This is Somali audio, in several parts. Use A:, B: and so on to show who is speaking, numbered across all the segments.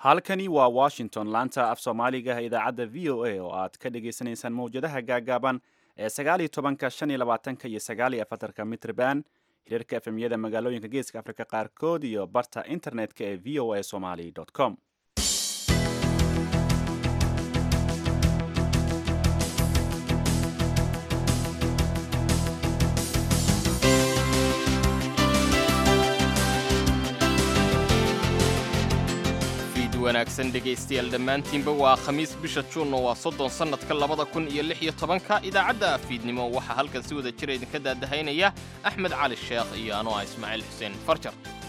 A: halkani waa washington laanta af soomaaliga idaacadda v o a oo aad ka dhagaysanaysaan mawjadaha gaagaaban ee sagaaliyo tobanka shan iyo labaatanka iyo sagaaliyo afartanka mitrban hirarka efemyada magaalooyinka geeska afrika qaarkood iyo barta internetka ee v o a somali com
B: wanaagsan dhegaystayaal dhammaantiinba waa khamiis bisha juunno waa soddon sannadka labada kun iyo lix iyo tobanka idaacadda fiidnimo waxaa halkan si wada jira idinka daadahaynaya axmed cali sheekh iyo anoo ah ismaaciil xuseen farjar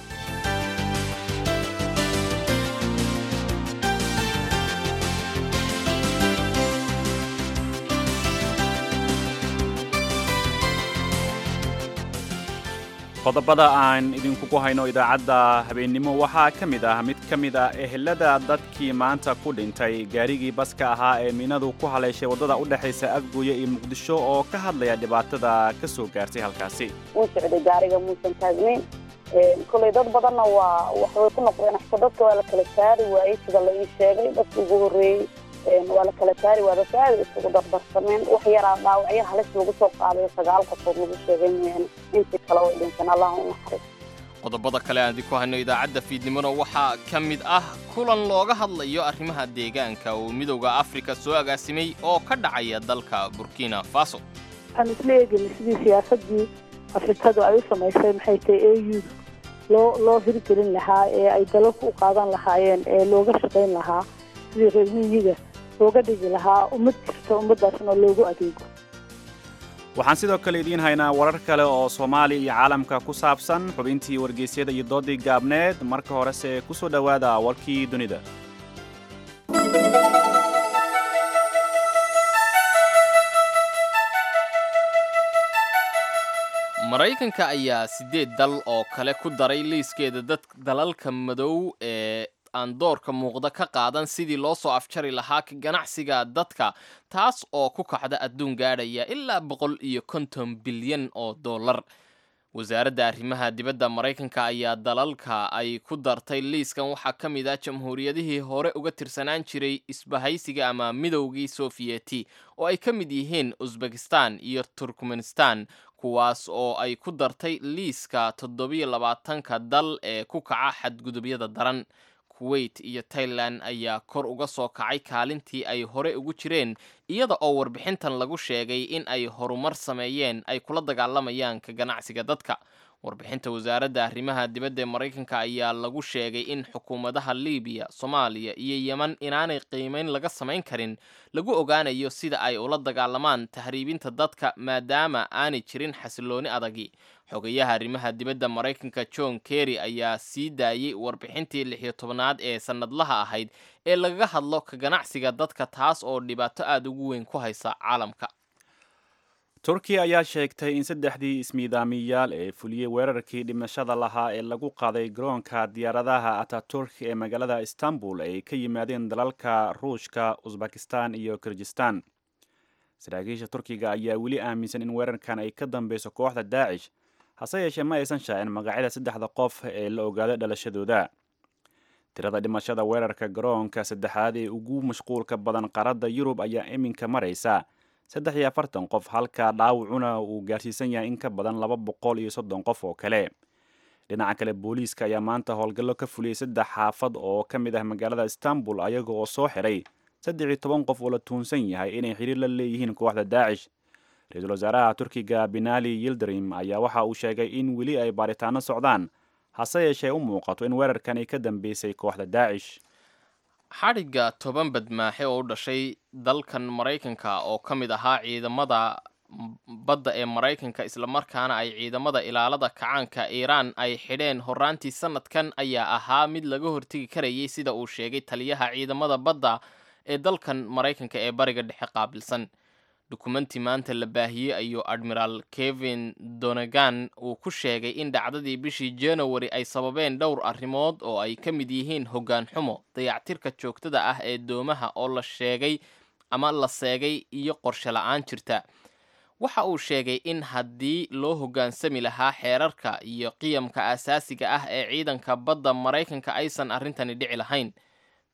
A: qodobada aan idinkugu hayno idaacadda habeennimo waxaa ka mid ah mid ka mid ah ehelada dadkii maanta ku dhintay gaarigii baska ahaa ee miinadu ku haleeshay waddada u dhexaysa afguuye iyo muqdisho oo ka hadlaya dhibaatada ka soo gaartay halkaasi
C: wuu socday gaariga muusan taagnayn koley dad badanna waa waxbay ku noqdeen axta dadka waa la kala saari waayey sida la ii sheegay dadka ugu horreeyey waa la kala saari waaya dadka aada isugu dardarsameen wax yaraa dhaawacyo halis lagu soo qaadayo sagaal qofood lagu sheegay mooyaane intii kale way dhinteen allah u naxariis
B: qodobada kale aan idinku hayno idaacadda fiidnimona waxaa ka mid ah kulan looga hadlayo arrimaha deegaanka oo midowda afrika soo agaasimay oo ka dhacaya dalka burkina faso
D: waxaan isla eegayna sidii siyaasadii afrikadu ay u samaysay maxay tahay audu loo loo hirgelin lahaa ee ay dalalku u qaadan lahaayeen ee looga shaqayn lahaa sidii reer miyiga looga dhigi lahaa ummad jirta ummaddaasna loogu adeego
A: waxaan sidoo kale idiin haynaa warar kale oo soomaaliya iyo caalamka ku saabsan xubintii wargeysyada iyo doodii gaabneed marka horese ku soo dhowaada warkii dunida
B: maraykanka ayaa siddeed dal oo kale ku daray liiskeeda dad dalalka madow ee aan doorka muuqda ka qaadan sidii loo soo afjari lahaa ka ganacsiga dadka taas oo ku kacda adduun gaadhaya ilaa boqol iyo konton bilyan oo dollar wasaaradda arrimaha dibadda maraykanka ayaa dalalka ay ku dartay liiskan waxaa ka mid ah jamhuuriyadihii hore uga tirsanaan jiray isbahaysiga ama midowgii sofiyeti oo ay ka mid yihiin usbekistan iyo turkmenistan kuwaas oo ay ku dartay liiska toddobiyo labaatanka dal ee ku kaca xadgudubyada daran kuwait iyo tailan ayaa kor uga soo kacay kaalintii ay hore ugu jireen iyada oo warbixintan lagu sheegay in ay horumar sameeyeen ay kula dagaalamayaan ka ganacsiga dadka warbixinta wasaaradda arrimaha dibadda ee maraykanka ayaa lagu sheegay in xukuumadaha libiya soomaaliya iyo yeman inaanay qiimeyn laga samayn karin lagu ogaanayo sida ay ula dagaalamaan tahriibinta dadka maadaama aanay jirin xasilooni adagi xogayaha arrimaha dibadda maraykanka john kerry ayaa sii daayey warbixintii lixiyo tobnaad ee sannadlaha ahayd ee lagaga hadlo ka ganacsiga dadka taas oo dhibaato aada ugu weyn ku haysa caalamka
A: turkiya ayaa sheegtay in saddexdii ismiidaamiyaal ee fuliyey weerarkii dhimashada lahaa ee lagu qaaday garoonka diyaaradaha ataturk ee magaalada istanbul ay ka yimaadeen dalalka ruushka usbakistan iyo kirgistan saraakiisha turkiga ayaa weli aaminsan in weerarkan ay ka dambeyso kooxda daacish hase yeeshee ma aysan shaacin magacyada saddexda qof ee la ogaaday dhalashadooda tirada dhimashada weerarka garoonka saddexaad ee ugu mashquulka badan qaaradda yurub ayaa iminka maraysa saddex iyo afartan qof halka dhaawacuna uu gaarsiisan yahay in ka badan laba boqol iyo soddon qof oo kale dhinaca kale booliiska ayaa maanta howlgallo ka fuliyey saddex xaafad oo ka mid ah magaalada istanbul ayaga oo soo xiray saddex iyo toban qof oo la tuunsan yahay inay xiriir la leeyihiin kooxda daacish ra-iisul wasaaraha turkiga binali yildirim ayaa waxa uu sheegay in weli ay baaritaano socdaan hase yeeshee u muuqato in weerarkan ay ka dambeysay kooxda daacish
B: xadhigga toban badmaaxe oo u dhashay dalkan maraykanka oo ka mid ahaa ciidamada badda ee maraykanka islamarkaana ay ciidamada ilaalada kacaanka iiraan ay xidheen horaantii sanadkan ayaa ahaa mid laga hortegi karayay sida uu sheegay taliyaha ciidamada badda ee dalkan maraykanka ee bariga dhexe qaabilsan dukumenti maanta la baahiyey ayuu admiraal kevin donegan uu ku sheegay in dhacdadii bishii january ay sababeen dhowr arrimood oo ay ka mid yihiin hoggaan xumo dayactirka joogtada ah ee doomaha oo la sheegay ama la seegay iyo qorshe la-aan jirta waxa uu sheegay in haddii loo hoggaansami lahaa xeerarka iyo qiyamka asaasiga ah ee ciidanka badda maraykanka aysan arrintani dhici lahayn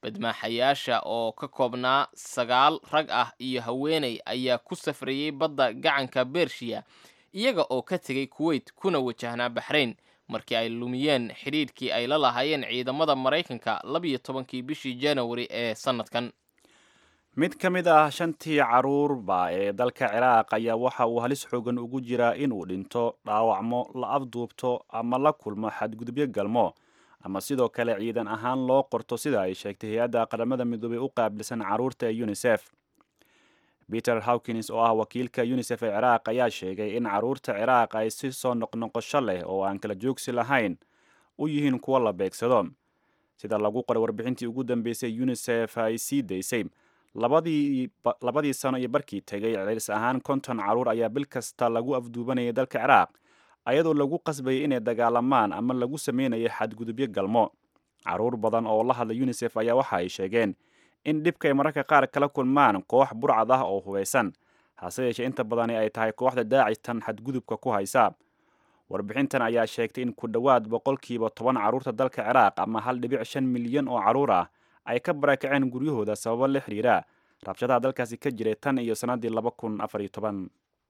B: badmaaxayaasha oo ka koobnaa sagaal rag ah iyo haweeney ayaa ku safrayey badda gacanka bershiya iyaga oo ka tegay kuweyt kuna wajahnaa baxrayn markii ay lumiyeen xidhiidhkii ay la lahaayeen ciidamada maraykanka labiyo tobankii bishii januari ee sannadkan
A: mid ka mid ah shantii caruurba ee dalka ciraaq ayaa waxa uu halis xoogan ugu jiraa inuu dhinto dhaawacmo la afduubto ama la kulmo xadgudubyo galmo ama sidoo kale ciidan ahaan loo qorto sida ay sheegtay hay-adda qaramada midoobey u qaabilsan caruurta ee unisef peter hawkins oo ah wakiilka unisef ee ciraaq ayaa sheegay in caruurta ciraaq ay si soo noqnoqosho leh oo aan kala joogsi lahayn u yihiin kuwo la beegsado sida lagu qoray warbixintii ugu dambeysay unisef ay sii daysay labadii sano iyo barkii tegay cilis ahaan konton caruur ayaa bil kasta lagu afduubanayay dalka ciraaq ayadoo lagu qasbayay inay dagaalamaan ama lagu sameynayay xadgudubyo galmo caruur badan oo la hadla unisef ayaa waxa ay sheegeen in dhibka ay mararka qaar kala kulmaan koox burcad ah oo hubeysan hase yeeshee inta badani ay tahay kooxda daacistan xadgudubka ku haysa warbixintan ayaa sheegtay in ku dhowaad boqolkiiba toban caruurta dalka ciraaq ama hal dhibic shan milyan oo caruur ah ay ka barakaceen guryahooda sababo la xiriira rabshadaha dalkaasi ka jiray tan iyo sannaddii laba kun afar iyo toban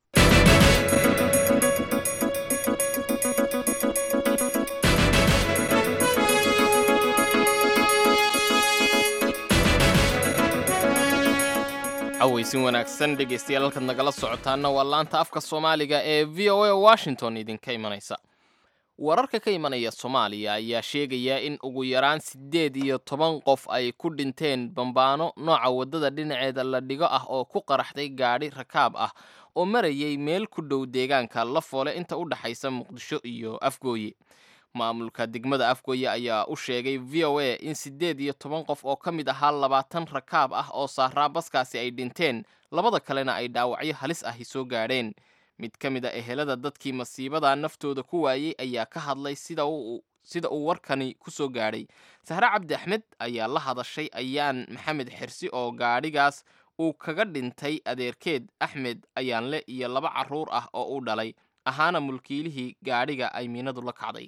B: cawaysin wanaagsan dhegaystayaal halkaad nagala socotaana waa laanta afka soomaaliga ee v o a washington idinka imanaysa wararka ka imanaya soomaaliya ayaa sheegaya in ugu yaraan siddeed iyo toban qof ay ku dhinteen bambaano nooca waddada dhinaceeda la dhigo ah oo ku qaraxday gaadhi rakaab ah oo marayay meel ku dhow deegaanka lafoole inta u dhaxaysa muqdisho iyo afgooye maamulka degmada afgooye ayaa u sheegay v o a in siddeed iyo toban qof oo ka mid ahaa labaatan rakaab ah oo saaraa baskaasi ay dhinteen labada kalena ay dhaawacyo halis ahi soo gaadheen mid ka mid a ehelada dadkii masiibada naftooda ku waayey ayaa ka hadlay sida uu warkani ku soo gaadhay sahre cabdi axmed ayaa la hadashay ayaan maxamed xirsi oo gaadhigaas uu kaga dhintay adeerkeed axmed ayaanle iyo laba carruur ah oo u dhalay ahaana mulkiilihii gaadhiga ay miinadu la kacday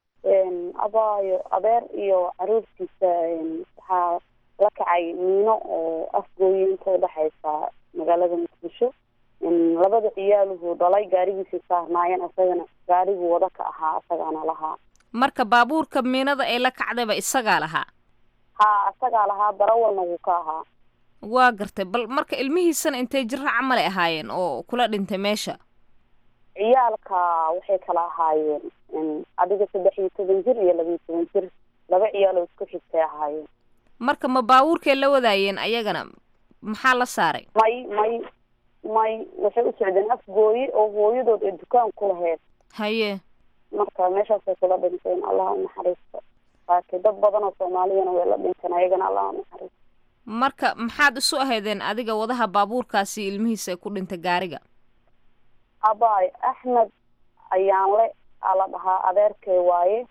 C: abaayo adeer iyo caruurtiisa waxaa la kacay miino oo afgooye inta udhexaysa magaalada muqdisho labada ciyaaluhu dhalay gaarigiisay saarnaayeen isagana gaariguu wada ka ahaa isagaana lahaa
E: marka baabuurka miinada ee la kacdayba isagaa lahaa
C: haa isagaa lahaa darawalna wuu ka ahaa
E: waa gartay bal marka ilmihiisana intay jira camalay ahaayeen oo kula dhintay meesha
C: ciyaalka waxay kala ahaayeen adiga saddex iyo toban jir iyo laba iyo toban jir laba ciyaaloo isku xigtay ahaayeen
E: marka ma baabuurkay la wadaayeen ayagana maxaa la saaray
C: may may may waxay u socdeen afgooye oo hooyadood ee dukaan ku lahayd
E: haye
C: marka meeshaasay kula dhinteen allah unaxariisto laakiin dad badan oo soomaaliyana way la dhinteen ayagana allah unaxariisto
E: marka maxaad isu ahaydeen adiga wadaha baabuurkaasi ilmihiisa ku dhintay gaariga
C: abaay axmed ayaanle aa la dhahaa adeerkay waaye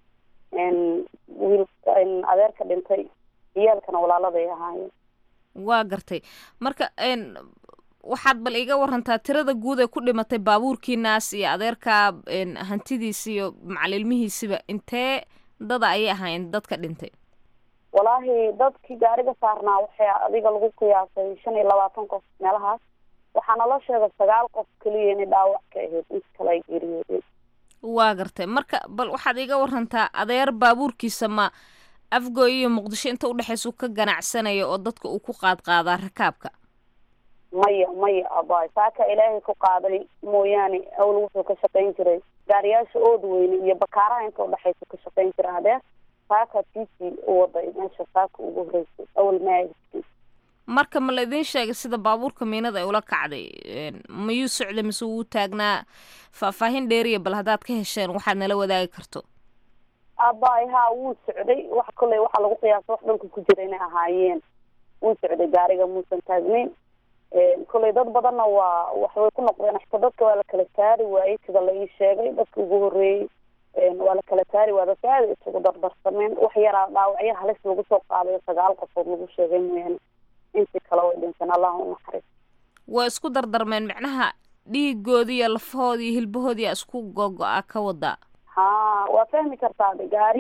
C: wiil adeerka dhintay ciyaalkana walaaladay ahaayeen
E: waa gartay marka waxaad bal iga warantaa tirada guud ee ku dhimatay baabuurkiinaas iyo adeerkaa hantidiisa iyo macalilmihiisiba intee dada ayay ahaayeen dadka dhintay
C: walaahi dadkii gaariga saarnaa waxay adiga lagu qiyaasay shan iyo labaatan qof meelahaas waxaana la sheegay sagaal qof keliya inay dhaawac ka ahayd inta kale ay geeriyoodeen
E: waa gartay marka bal waxaad iga warantaa adeer baabuurkiisa ma afgooy iyo muqdisho inta udhexaysa u ka ganacsanaya oo dadka uu ku qaad qaadaa rakaabka
C: maya maya abaay saaka ilaahay ku qaaday mooyaane awl wuxuu ka shaqayn jiray gaariyaasha ood weyne iyo bakaaraha inta udhexaysa ka shaqayn jira hadeer saaka tiisii u waday meesha saaka ugu horeysay awal maagis
E: marka ma la idiin sheegay sida baabuurka miinada ay ula kacday mayuu socday mise wuu taagnaa faahfaahin dheeriya bal haddaad ka hesheen waxaad nala wadaagi karto
C: abaay haa wuu socday wax kolley waxaa lagu qiyaasa wax dhulka ku jira inay ahaayeen wuu socday gaariga muusan taagnayn kolley dad badanna waa waxbay ku noqdeen xita dadka waa la kala saari waayey sida la ii sheegay dadka ugu horreeyey waa la kala saari waa dadka aada isugu dardarsameen wax yaraa dhaawacyo halis lagu soo qaadayo sagaal qofood lagu sheegay mooyaane intii kale way dhinteen allah unaxariis
E: waa isku dardarmeen micnaha dhiigoodii iyo lafahoodii iyo hilbahoodii isku gogo-a ka wadaa
C: ha waa fahmi kartaa de gaari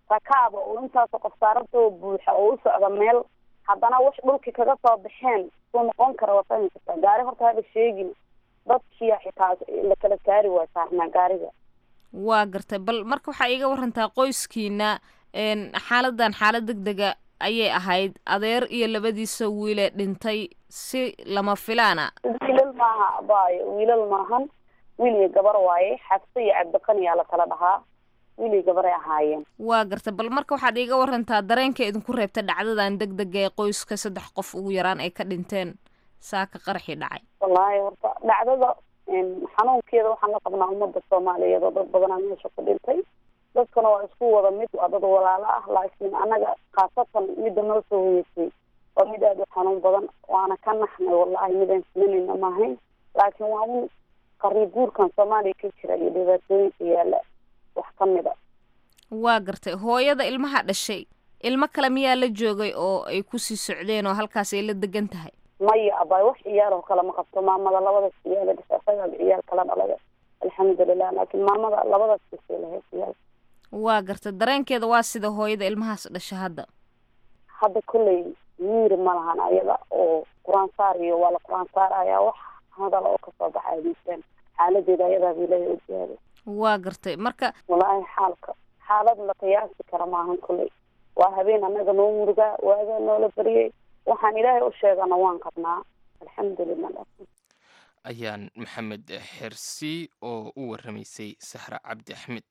C: rakaaba oo intaasoo qof saarantoo buuxa oo u socda meel haddana wax dhulkii kaga soo baxeen suu noqon kara waa fahmi kartaa gaari horta haba sheegin dadkiya xitaa la kala saari waa saarnaa gaariga
E: waa gartay bal marka waxaa iiga warantaa qoyskiina xaaladan xaalad deg dega ayay ahayd adeer iyo labadiisa wiilee dhintay si lama filaana
C: wiilal maaha abaayo wiilal maahan wiil iyo gabar waaye xabse iyo cabdiqaniyaa la kala dhahaa wiil iyo gabaray ahaayeen
E: waa gartay bal marka waxaad iiga warantaa dareenka idinku reebta dhacdadan deg dega ee qoyska saddex qof ugu yaraan ay ka dhinteen saaka qaraxii dhacay
C: wallaahi horta dhacdada xanuunkeeda waxaan la qabnaa ummadda soomaaliyeed oo dad badanaa meesha ku dhintay dadkana waa isku wada mid waa dad walaalo ah laakiin anaga khaasatan midda noo soo hoyeysay waa mid aada u xanuun badan waana ka naxnay wallahi midaan simanayna maahayn laakiin waa un qarni guurkan soomaaliya ka jira iyo dhibaatooyinka yaala wax ka mid a
E: waa gartay hooyada ilmaha dhashay ilmo kale miyaa la joogay oo ay kusii socdeen oo halkaas ay la degan tahay
C: maya abaay wax ciyaal oo kale ma qabto maamada labadaas ciyaala dhashay asagaaba ciyaal kala dhalay alxamdulilah laakiin maamada labadaas dhashay lahayd ciyaal
E: waa gartay dareenkeeda waa sida hooyada ilmahaas dhasha hadda
C: hadda kolley miiri ma lahan ayada oo qur-aan saar iyo waa la qur-aan saarayaa wax hadal oo kasoo baxaya miisaan xaaladeeda ayadaaba ilaahay ogyahay
E: waa gartay marka
C: wallaahi xaalka xaalad la qiyaasi kara maahan kolley waa habeen annaga noo murugaa waagaa noola baryay waxaan ilaahay u sheegana waan qabnaa alxamdulilah
B: ayaan maxamed xersi oo u warramaysay sahra cabdi axmed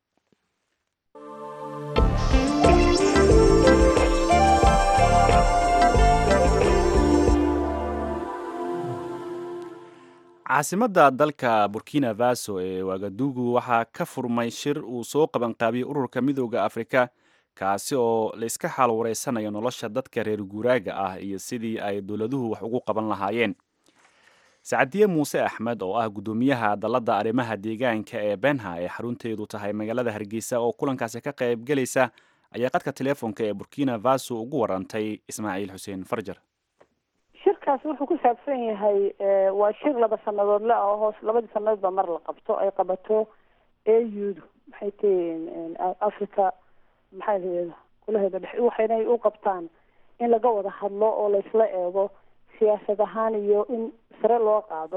A: caasimadda dalka burkina faso ee wagadugu waxaa ka furmay shir uu soo qabanqaabiyey ururka midooda afrika kaasi oo la iska xaal wareysanayo nolosha dadka reer guuraaga ah iyo sidii ay dowladuhu wax ugu qaban lahaayeen sacadiye muuse axmed oo ah guddoomiyaha dalladda arrimaha deegaanka ee benha ee xarunteedu tahay magaalada hargeysa oo kulankaasi ka qaybgelaysa ayaa qadka teleefonka ee burkina faso ugu warantay ismaaciil xuseen farjar
D: shirkaas wuxuu ku saabsan yahay waa shir laba sanadoodle ah oo hoos labadii sanadoodba mar la qabto ay qabato audu maxay tihiin africa maxaa lahada kulaheeda dhex waxaynay u qabtaan in laga wada hadlo oo laysla eego siyaasad ahaan iyo in sare loo qaado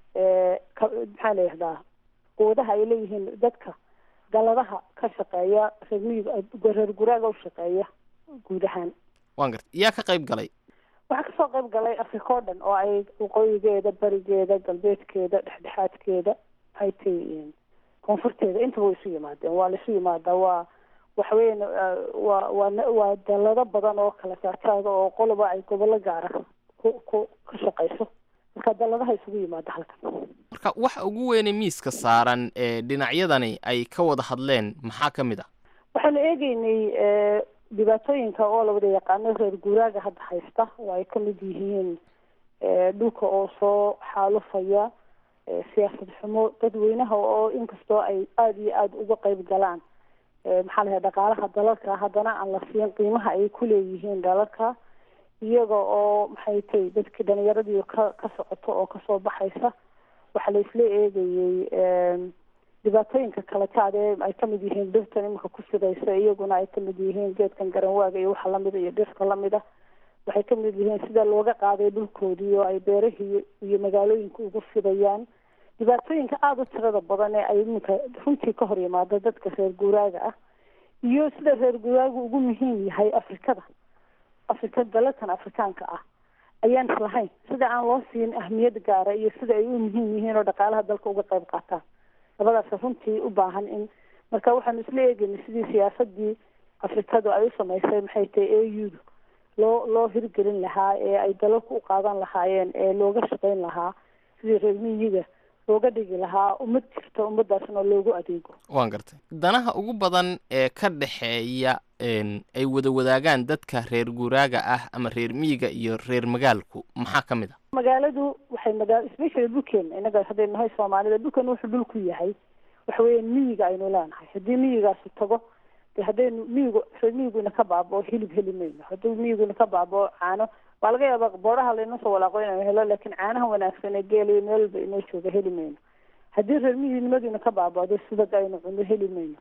D: maxaa la yihahdaa quwadaha ay leeyihiin dadka galadaha ka shaqeeya reermiyiga reer guraaga u shaqeeya guud ahaan
B: waan garta yaa ka qayb galay
D: waxaa kasoo qayb galay africa o dhan oo ay waqooyigeeda berigeeda galbeedkeeda dhexdhexaadkeeda maxay tihiin koonfurteeda intaba way isu yimaadeen waa laisu yimaadaa waa waxaweyan waa waa waa dalado badan oo kala saartaaga oo qoloba ay gobollo gaara ku ku ka shaqeyso marka daladaha isugu yimaada halkan
B: marka waxa ugu weyne miiska saaran ee dhinacyadani ay ka wada hadleen maxaa ka mid ah
D: waxaanu eegeynay dhibaatooyinka oo la wada yaqaano reer guuraaga hadda haysta oo ay kamid yihiin dhulka oo soo xaalufaya siyaasad xumo dadweynaha oo inkastoo ay aada iyo aada uga qeyb galaan maxaa lahay dhaqaalaha dalalka haddana aan la siin qiimaha ay ku leeyihiin dalalka iyaga oo maxay tay dadkii dhalinyaradii ka ka socoto oo kasoo baxaysa waxaa la isla eegayey dhibaatooyinka kala jaadee ay kamid yihiin dhirtan iminka ku sidaysa iyaguna ay kamid yihiin geedkan garanwaaga iyo waxa lamida iyo dhirta lamida waxay kamid yihiin sida looga qaaday dhulkoodii oo ay beerahii iyo magaalooyinka ugu fidayaan dhibaatooyinka aada u tirada badan ee ay iminka runtii ka hor yimaado dadka reer guuraaga ah iyo sida reer guuraagu ugu muhiim yahay afrikada afrika dalalkan afrikaanka ah ayaan islahayn sida aan loo siin ahmiyad gaara iyo sida ay u muhiim yihiin oo dhaqaalaha dalka uga qayb qaataan labadaas runtii u baahan in marka waxaanu isla eegeynay sidii siyaasadii afrikadu ay u samaysay maxay tahay audu loo loo hirgelin lahaa ee ay dalalku u qaadan lahaayeen ee looga shaqeyn lahaa sidii reer miyiga looga dhigi lahaa ummad jirta ummadaasna loogu adeego
B: waan gartay danaha ugu badan ee ka dhexeeya ay wada wadaagaan dadka reer guuraaga ah ama reer miyiga iyo reer magaalku maxaa ka mid a
D: magaaladu waxay magaa especially dhulkeena inaga hadday nahay soomaalida dhulkeena wuxuu dhul ku yahay waxa weeyaan miyiga aynu leenahay haddii miyigaasi tago de haddaynu miyigu reer miyiguna ka baabao hilib heli mayno haddii miyiguna ka baabao caano waa laga yaaba booraha laynoo soo walaaqo inaynu helo laakiin caanaha wanaagsan ee geeliyo meel walba inoo jooga heli mayno haddii reer miyignimadiina ka baabado subag aynu cuno heli mayno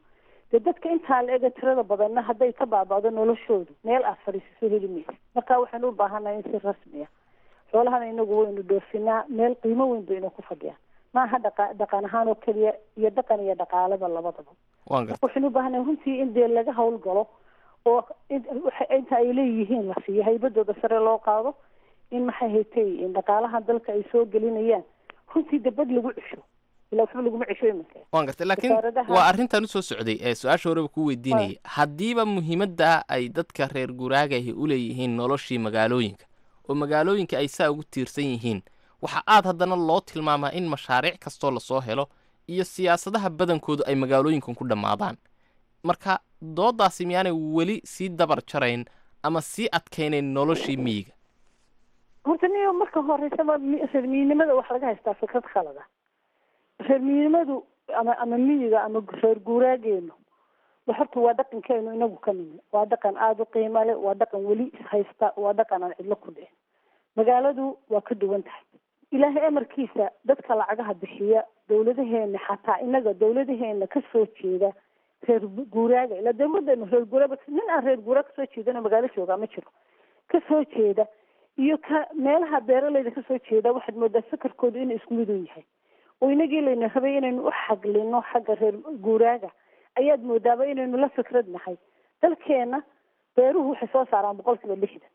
D: dee dadka intaa la ega tirada badanna hadday ka baaba'do noloshoodu meel aad fadhiisiso heli maysa marka waxaynu u baahannahay in si rasmiya xoolahana inagu waynu dhoofinaa meel qiimo weyn bay ina ku fadhiyaan maaha dhaqa dhaqan ahaan oo keliya iyo dhaqan iyo dhaqaalaba labadaba
B: waan garta
D: waxaynu u baahannahay runtii in dee laga howlgalo oo in- waxa- inta ay leeyihiin la siiyo haybadooda sare loo qaado in maxay haytay in dhaqaalaha dalka ay soo gelinayaan runtii debad lagu cesho ilaa waxba laguma cesho iminka
B: waan gartay laakiin
D: wasaaradaha-
B: waa arrintan usoo socday ee su-aasha horeba ku weydiinayay haddiiba muhiimadda ay dadka reer guraagahi u leeyihiin noloshii magaalooyinka oo magaalooyinka ay saa ugu tiirsan yihiin waxa aad haddana loo tilmaamaa in mashaariic kastoo lasoo helo iyo siyaasadaha badankoodu ay magaalooyinkan ku dhammaadaan marka doodaasi miyaanay weli sii dabar jarayn ama sii adkaynayn noloshii miyiga
D: horta niyo marka horeysaba mi- reer miyinnimada wax laga haystaa fikrad khalada reer miyinnimadu ama ama miyiga ama reer guuraageenu wa horta waa dhaqankeenu inagu ka nimi waa dhaqan aada u qiimo leh waa dhaqan weli ishaysta waa dhaqan aan cidlo ku dhicin magaaladu waa ka duwan tahay ilaahay amarkiisa dadka lacagaha bixiya dawladaheena xataa inaga dawladaheena kasoo jeeda reer guuraaga ilaa dawladeenu reer guuraaga nin aan reer guuraa kasoo jeedana magaalo joogaa ma jiro kasoo jeeda iyo ka meelaha beeraleyda kasoo jeeda waxaad moodaa sakarkoodu inuu isku mid u yahay oo inagii layna rabay inaynu u xaglino xagga reer guuraaga ayaad moodaaba inaynu la fikrad nahay dalkeena beeruhu waxay soo saaraan boqol kiiba lixdan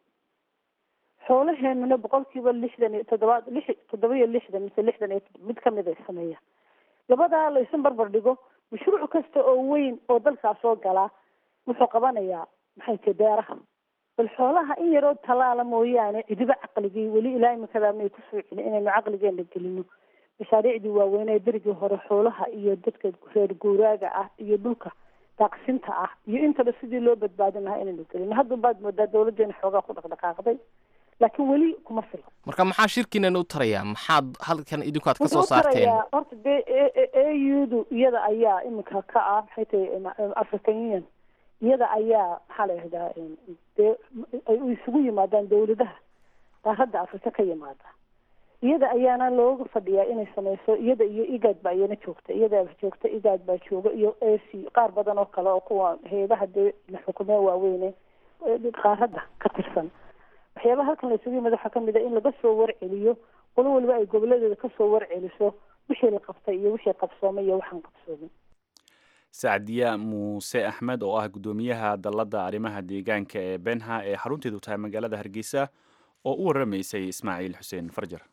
D: xoolaheenuna boqol kiiba lixdan iyo toddobaad lix toddoba iyo lixdan mise lixdan iyo mid kamid ay sameeyaan labadaa laysu barbar dhigo mashruuc kasta oo weyn oo dalkaas soo galaa wuxuu qabanayaa maxay tahay beeraha bal xoolaha in yaroo tallaala mooyaane cidiba caqligii weli ilaa imikadaa may kusoo celin inaynu caqligeena gelino mashaariicdii waaweyn ee berigii hore xoolaha iyo dadka reer guuraaga ah iyo dhulka daaqsinta ah iyo intaba sidii loo badbaadin lahaa inaynu gelino hadda baad moodaa dawladeena xoogaa ku dhaqdhaqaaqday laakiin weli kuma filo
B: marka maxaa shirkiinan u tarayaa maxaad halkan idinku aad ka soo
D: wuxuu u
B: saarteen
D: tarayaa horta dee audu iyada ayaa iminka ka ah maxay tahay african union iyada ayaa maxaa la yihahdaa dee ay isugu yimaadaan dawladaha qaaradda afrika ka yimaada iyada ayaana looga fadhiyaa inay sameyso iyada iyo igad baa iyana joogta iyada joogta igad baa jooga iyo ac qaar badan oo kale oo kuwa heedaha dee la xukumee waaweyne ee qaaradda ka tirsan waxyaabaha halkan la isugu yimid waxaa kamid a in laga soo warceliyo qolo waliba ay goboladeeda kasoo warceliso wixii la qabtay iyo wixii qabsoomay iyo waxaan qabsoomin
A: sacdiya muuse axmed oo ah guddoomiyaha dalladda arrimaha deegaanka ee benha ee xarunteedu tahay magaalada hargeysa oo u waramaysay ismaaciil xuseen farjar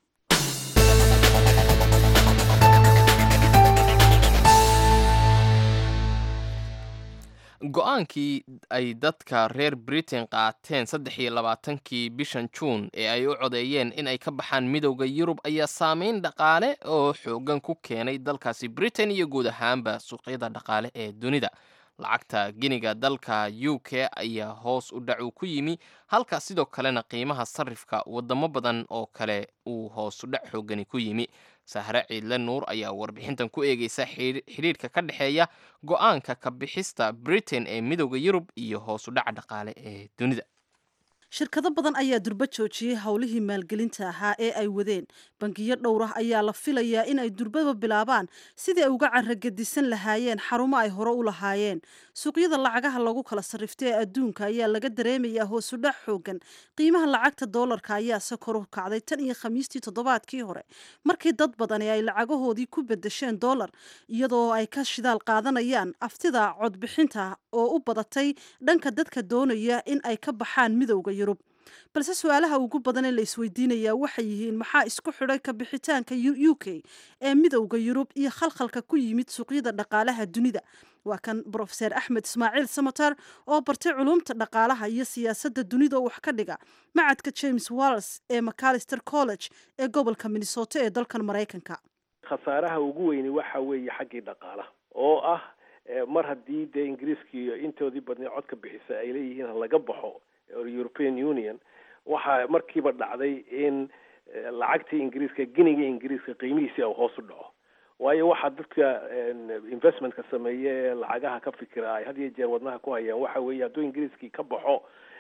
B: go-aankii ay dadka reer britain qaateen saddex iyo labaatankii bishan juun ee ay u codeeyeen in ay ka baxaan midowda yurub ayaa saameyn dhaqaale oo xoogan ku keenay dalkaasi britain iyo guud ahaanba suuqyada dhaqaale ee dunida lacagta giniga dalka u k ayaa hoos u dhacu ku yimi halka sidoo kalena qiimaha sarifka wadamo badan oo kale uu hoos u dhac xoogani ku yimi sahre ciidle nuur ayaa warbixintan ku eegeysa xidhiidhka ka dhexeeya go-aanka ka bixista britain ee midowda yurub iyo hoos u dhaca dhaqaale ee dunida
F: shirkado badan ayaa durba joojiyey howlihii maalgelinta ahaa ee ay wadeen bangiyo dhowr ah ayaa la filayaa in ay durbaba bilaabaan sidii ay uga caragadisan lahaayeen xarumo ay hore u lahaayeen suuqyada lacagaha lagu kala sarrifta ee adduunka ayaa laga dareemayaa hoosudhac xoogan qiimaha lacagta doolarka ayaase kor u kacday tan iyo khamiistii toddobaadkii hore markii dad badani ay lacagahoodii ku bedesheen doolar iyadoo ay ka shidaal qaadanayaan aftida codbixinta oo u badatay dhanka dadka doonaya in ay ka baxaan midowda yurub balse su-aalaha ugu badan ee la isweydiinayaa waxay yihiin maxaa isku xidhay ka bixitaanka u k ee midowda yurub iyo khalkhalka ku yimid suuqyada dhaqaalaha dunida waa kan brofeser axmed ismaaciil samatar oo bartay culumta dhaqaalaha iyo siyaasadda dunida oo wax ka dhiga macadka james walls ee macalister college ee gobolka minnesota ee dalkan maraykanka
G: khasaaraha ugu weyni waxa weeye xaggii dhaqaalaha oo ah mar haddii dee ingiriiskii intoodii badnay codka bixisa ay leeyihiin laga baxo european union waxaa markiiba dhacday in lacagtii ingiriiska giniga ingiriiska qiimihiisi u hoos u dhaco waayo waxaa dadka investmentka sameeye ee lacagaha ka fikira ay had iyo jeer wadnaha ku hayaan waxa weeye hadduu ingiriiskii ka baxo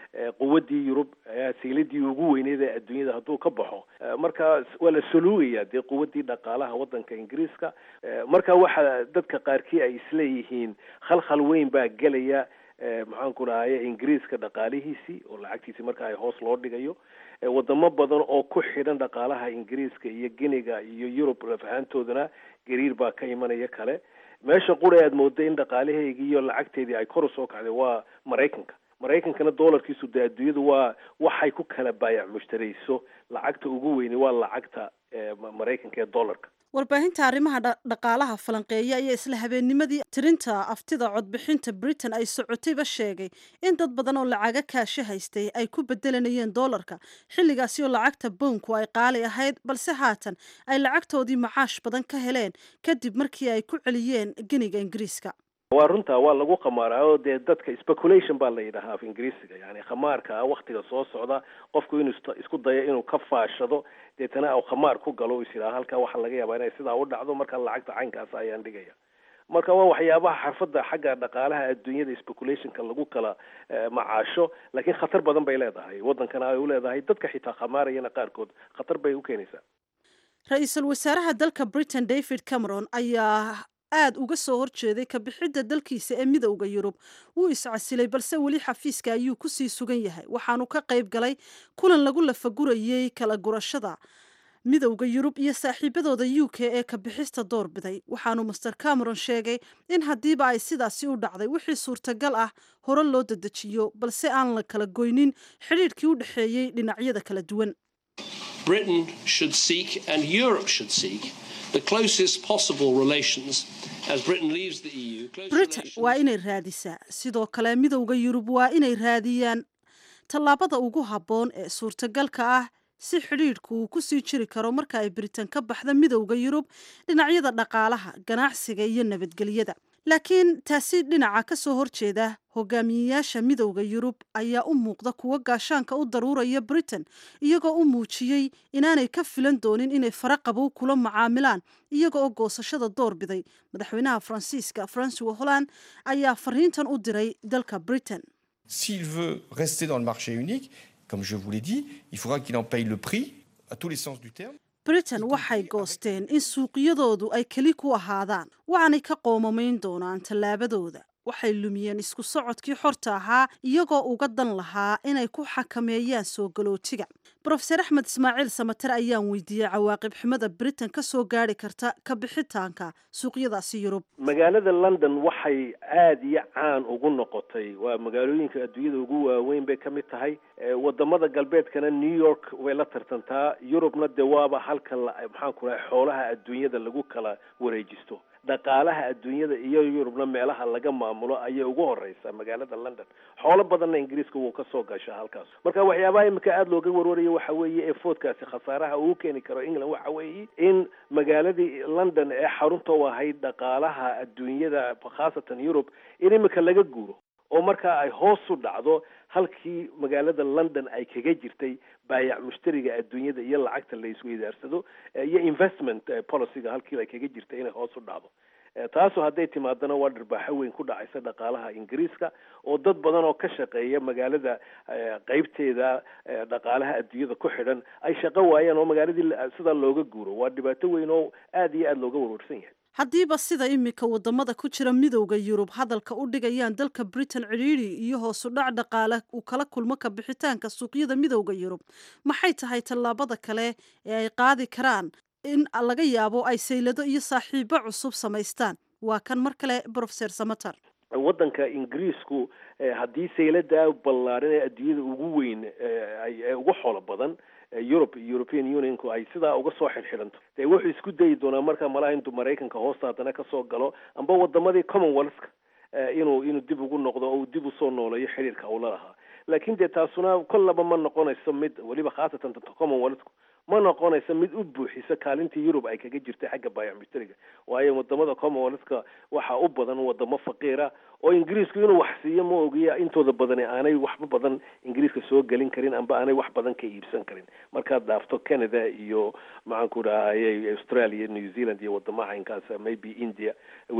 G: quwaddii yurub sayladii ugu weyneyd ee adduunyada hadduu ka baxo marka waa la soluugaya dee quwaddii dhaqaalaha waddanka ingiriiska marka waxa dadka qaarkii ay isleeyihiin khalkhal weyn baa gelaya maxaan ku dhahaye ingiriiska dhaqaalihiisii oo lacagtiisii marka ay hoos loo dhigayo wadamo badan oo ku xidhan dhaqaalaha ingiriiska iyo giniga iyo yurub lafahaantoodana gariir baa ka imanaya kale meesha qura aad mooday in dhaqaalaheygii iyo lacagteedii ay kor usoo kacday waa maraykanka maraykankana doolarkiisu dee adduunyadu waa waxay ku kala baayac mushtarayso lacagta ugu weyni waa lacagta maraykanka ee dollarka
F: warbaahinta arrimaha dhaqaalaha falanqeeya ayaa isla habeennimadii tirinta aftida codbixinta britain ay socotayba sheegay in dad badan oo lacaga kaasho haystay ay ku bedelanayeen doolarka xilligaasi oo lacagta bownku ay qaali ahayd balse haatan ay lacagtoodii macaash badan ka heleen kadib markii ay ku celiyeen geniga ingiriiska
G: waa runtaa waa lagu khamaaraa oo dee dadka speculation baa la yidhahaa af ingiriisiga yani khamaarka waktiga soo socda qofku inuu isku dayo inuu ka faashado deetana u khamaar ku galo is yidhaha halkaa waxaa laga yaabaa inay sidaa u dhacdo marka lacagta caynkaas ayaan dhigaya marka waa waxyaabaha xarfadda xagga dhaqaalaha adduunyada speculationka lagu kala macaasho laakiin khatar badan bay leedahay waddankana ay u leedahay dadka xitaa khamaarayana qaarkood khatar bay u keenaysaa
F: ra-iisul wasaaraha dalka britain david cameron ayaa aada uga soo horjeeday kabixidda dalkiisa ee midowda yurub wuu iscasilay balse weli xafiiska ayuu kusii sugan yahay waxaanu ka qayb galay kulan lagu lafagurayey kala gurashada midowda yurub iyo saaxiibadooda u k ee kabixista doorbiday waxaanu master cameron sheegay in haddiiba ay sidaasi u dhacday wixii suurtagal ah hore loo dedejiyo balse aan la kala goynin xidhiidhkii u dhexeeyey dhinacyada kala duwan
H: Britain should seek and Europe should seek the closest possible relations as Britain leaves the EU. Close
F: britain
H: relations-
F: waa inay raadisaa sidoo kale midowda yurub waa inay raadiyaan tallaabada ugu habboon ee suurtagalka ah si xidhiidhku uu ku sii jiri karo marka ay britain ka baxda midowda yurub dhinacyada dhaqaalaha ganacsiga iyo nabadgelyada laakiin taasi dhinaca ka soo horjeeda hogaamiyeyaasha midowda yurub ayaa u muuqda kuwo gaashaanka u daruuraya britain iyagoo u muujiyey inaanay ka filan doonin inay fara qabow kula macaamilaan iyaga oo goosashada door biday madaxweynaha faransiiska francois holland ayaa fariintan u diray dalka britain
I: S'il veut rester dans le marché unique, comme je vous l'ai dit, il faudra qu'il en paye le prix, à tous les sens du terme.
F: britain waxay goosteen in suuqyadoodu ay keli ku ahaadaan waxaanay ka qoomamayn doonaan tallaabadooda waxay lumiyeen isku socodkii xorta ahaa iyagoo uga dan lahaa inay ku xakameeyaan soo galootiga brofeser axmed ismaaciil samater ayaan weydiiyey cawaaqib xumada britain ka soo gaari karta ka bixitaanka suuqyadaasi yurub
G: magaalada london waxay aada iyo caan ugu noqotay waa magaalooyinka adduunyada ugu waaweyn bay ka mid tahay Eh, wadamada galbeedkana new york way la tartantaa yurubna dee waaba halka la- maxaan ku rahay xoolaha adduunyada lagu kala wareejisto dhaqaalaha adduunyada iyo yurubna meelaha laga maamulo ayay ugu horeysaa magaalada london xoolo badanna ingiriiska wuu kasoo gashaa halkaas marka waxyaabaha imika aada looga warwarayo waxa weeye ee foodkaasi khasaaraha uu keeni karo england waxa weeye in magaaladii london ee xarunta u ahayd dhaqaalaha adduunyada khaasatan yurub in imika laga guuro oo markaa ay hoos u dhacdo halkii magaalada london ay kaga jirtay baayac mushtariga adduunyada iyo lacagta la isweydaarsado eh, iyo investment eh, policyga halkii ay kaga jirtay inay hoos u dhacdo Eh, taasu hadday timaadana waa dhirbaaxo weyn ku dhacaysa dhaqaalaha ingiriiska oo dad badan oo ka shaqeeya magaalada eh, qeybteeda eh, dhaqaalaha adduunyada ku xidhan ay shaqo waayaan oo magaaladii la- sidaa looga guuro waa dhibaato weyn oo aada iyo aada looga warwarsan yahay
F: haddiiba sida imika wadamada ku jira midowda yurub hadalka u dhigayaan dalka britain cidhiidhi iyo hoosu dhac dhaqaale uu kala kulmo ka bixitaanka suuqyada midowda yurub maxay tahay tallaabada kale ee ay qaadi karaan in laga yaabo ay saylado iyo saaxiibo cusub samaystaan waa kan mar kale brofeser samater
G: waddanka ingiriisku eh, haddii saylada ballaaran ee adduunyada ugu weyn eh, ay ee ugu xoolo badan eh, Europe European Unionku ay sidaa uga soo xirxiranto dee wuxuu isku dayi doonaa marka malaha intuu Maraykanka hoosta haddana kasoo galo amba wadamadii Commonwealth eh, inuu inuu dib ugu noqdo oo uu dib usoo nooleeyo xiriirka uu la lahaa laakiin dee taasuna kollaba ma noqonayso mid weliba khaasatan ta Commonwealthku ma noqonayso mid u buuxisa kaalintii Yurub ay kaga jirtay xagga baayac mushtariga waayo wadamada Commonwealthka waxaa u badan wadamo faqiira oo ingiriisku inuu wax siiyo ma ogiya intooda badani aanay waxba badan ingiriiska soo gelin karin amba aanay wax badan ka iibsan karin markaad dhaafto canada iyo maxaan ku dhahaye australia new zealand iyo wadamaha caynkaas maybe india wey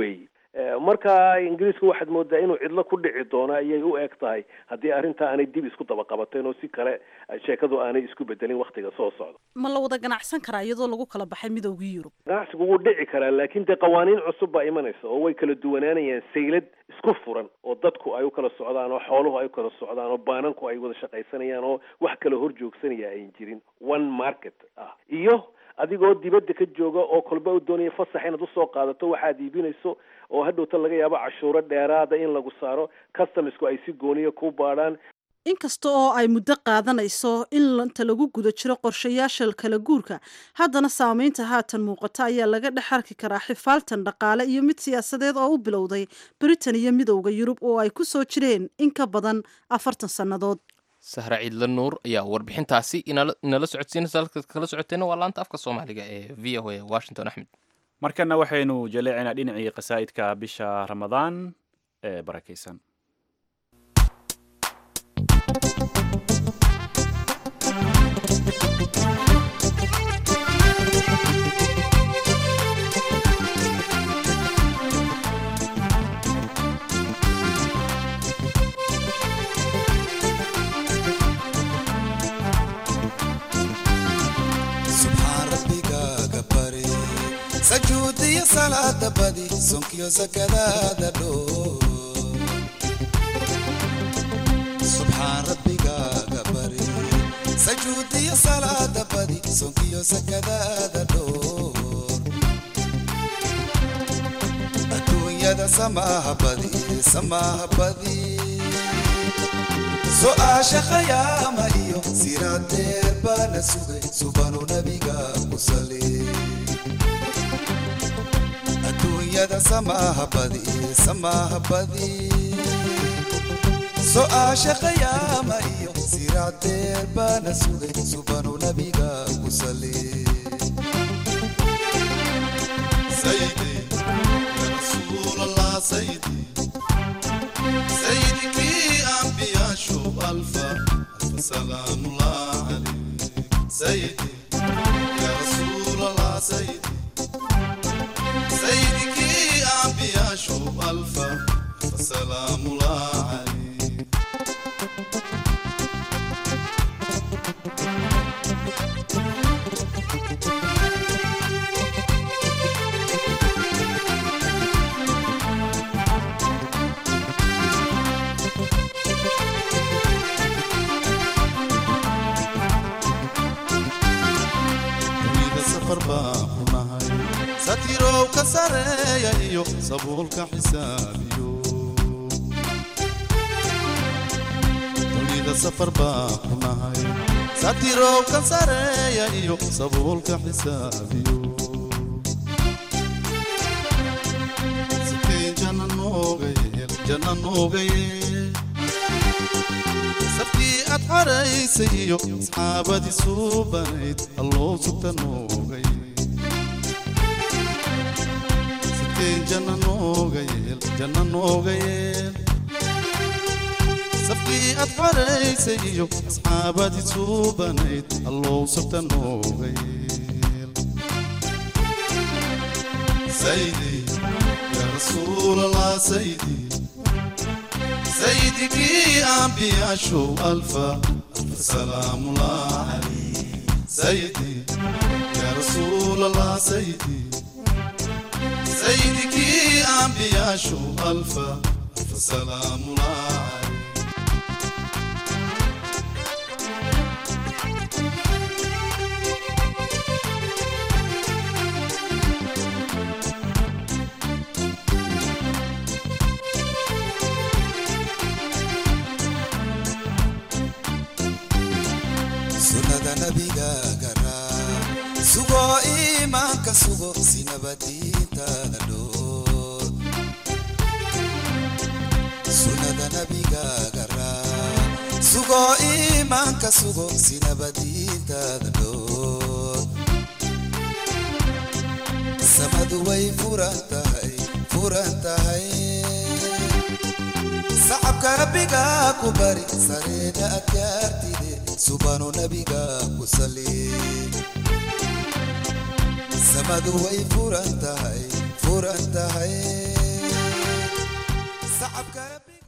G: marka ingiriisku waxaad moodaa inuu cidlo ku dhici doono ayay u eg tahay haddii arrinta aanay dib isku daba qabateen oo si kale sheekadu aanay isku bedelin waktiga soo socda
F: ma la wada ganacsan karaa iyadoo lagu kala baxay midowgii yurub
G: ganacsigu wuu dhici karaa laakiin dee qawaaniin cusub baa imanaysa oo way kala duwanaanayaan saylad isku furan oo dadku ay u kala socdaan oo xooluhu ay u kala socdaan oo baananku ay wada shaqaysanayaan oo wax kala hor joogsanaya ayn jirin one market ah iyo adigoo dibadda ka jooga oo kolba u doonaya fasax inaad usoo qaadato waxaad iibinayso oo hadhowta laga yaabo cashuuro dheeraada in lagu saaro customsku ay si gooniya ku baadhaan
F: inkasta oo ay muddo qaadanayso in inta lagu guda jiro qorshayaasha kala guurka haddana saamaynta haatan muuqata ayaa laga dhex arki karaa xifaaltan dhaqaale iyo mid siyaasadeed oo u bilowday britain iyo midowda yurub oo ay ku soo jireen in ka badan afartan sannadood
B: sahra ciidla nuur ayaa warbixintaasi inala socodsiinaysa halka kala socoteenna waa laanta afka soomaaliga ee v o a washington axmed
A: markana waxaynu jaleecinaa dhinacii qasaa'idka bisha ramadaan ee barakaysan
J: sajuudiyo salaada badi sonkiyo sakadaada dhoo subxaan rabbigaaga bari sajuudiyo salaada badi sonkiyo sakadaada dhoo adduunyada samaaha badi samaaha badi su'aasha khayaama iyo siraadeer baana sugay subanu nabiga ku sali adduunyada samaaha badi samaaha badi su'aasha khayaama iyo siraadeer baana sugay subanu nabiga ku sali سيدي يا رسول الله سيدي سيدك أنبياء شوف ألفا ألف سلام الله عليك سيدي يا رسول الله سيدي سيدك أنبياء شوف ألفا ألف سلام الله عليك dunida safar baan ku nahay satirow ka sareeya iyo sabuulka xisaabiyo dunida safar baan ku nahay satirow ka sareeya iyo sabuulka xisaabiyo siteen jana nooga yeel jana nooga yeel sabkii aad xaraysay iyo asxaabadii suubanayd alloo sugta noogay siteen janna nooga yeel janna nooga yeel sabkii aad xaraysay iyo asxaabadii suubanayd alloo sugta nooga yeel saydi yaa rasuul allah saydi سيدك أنبياء شو ألفا ألف سلام الله عليك سيدي يا رسول الله سيدي سيدك أنبياء شو ألفا ألف سلام الله عليك sunnada nabigaaga raa sugo iimaanka sugo si nabadiintaada dhoor sunnada nabigaaga raa sugo iimaanka sugo si nabadiintaada dhoor samadu way furan tahay furan tahay sacabka rabbigaa ku bari sareeda adkaartide subanu nabiga ku sali samadu way furan tahay furan tahay sacabka rabbiga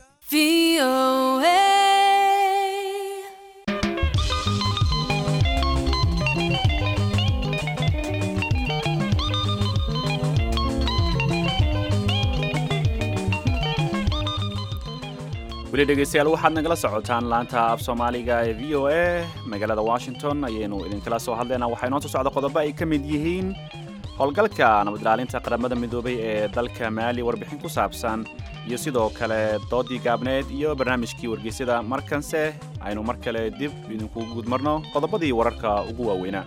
A: weli dhegeystayaal waxaad nagala socotaan laanta af soomaaliga ee v o a magaalada washington ayaynu idinkala soo hadlaynaa waxaa inoo soo socda qodobo ay ka mid yihiin howlgalka nabad ilaalinta qaramada midoobay ee dalka maali warbixin ku saabsan iyo sidoo kale doodii gaabneed iyo barnaamijkii wargeysyada markanse aynu mar kale dib idinkugu gudmarno qodobadii wararka ugu waaweynaa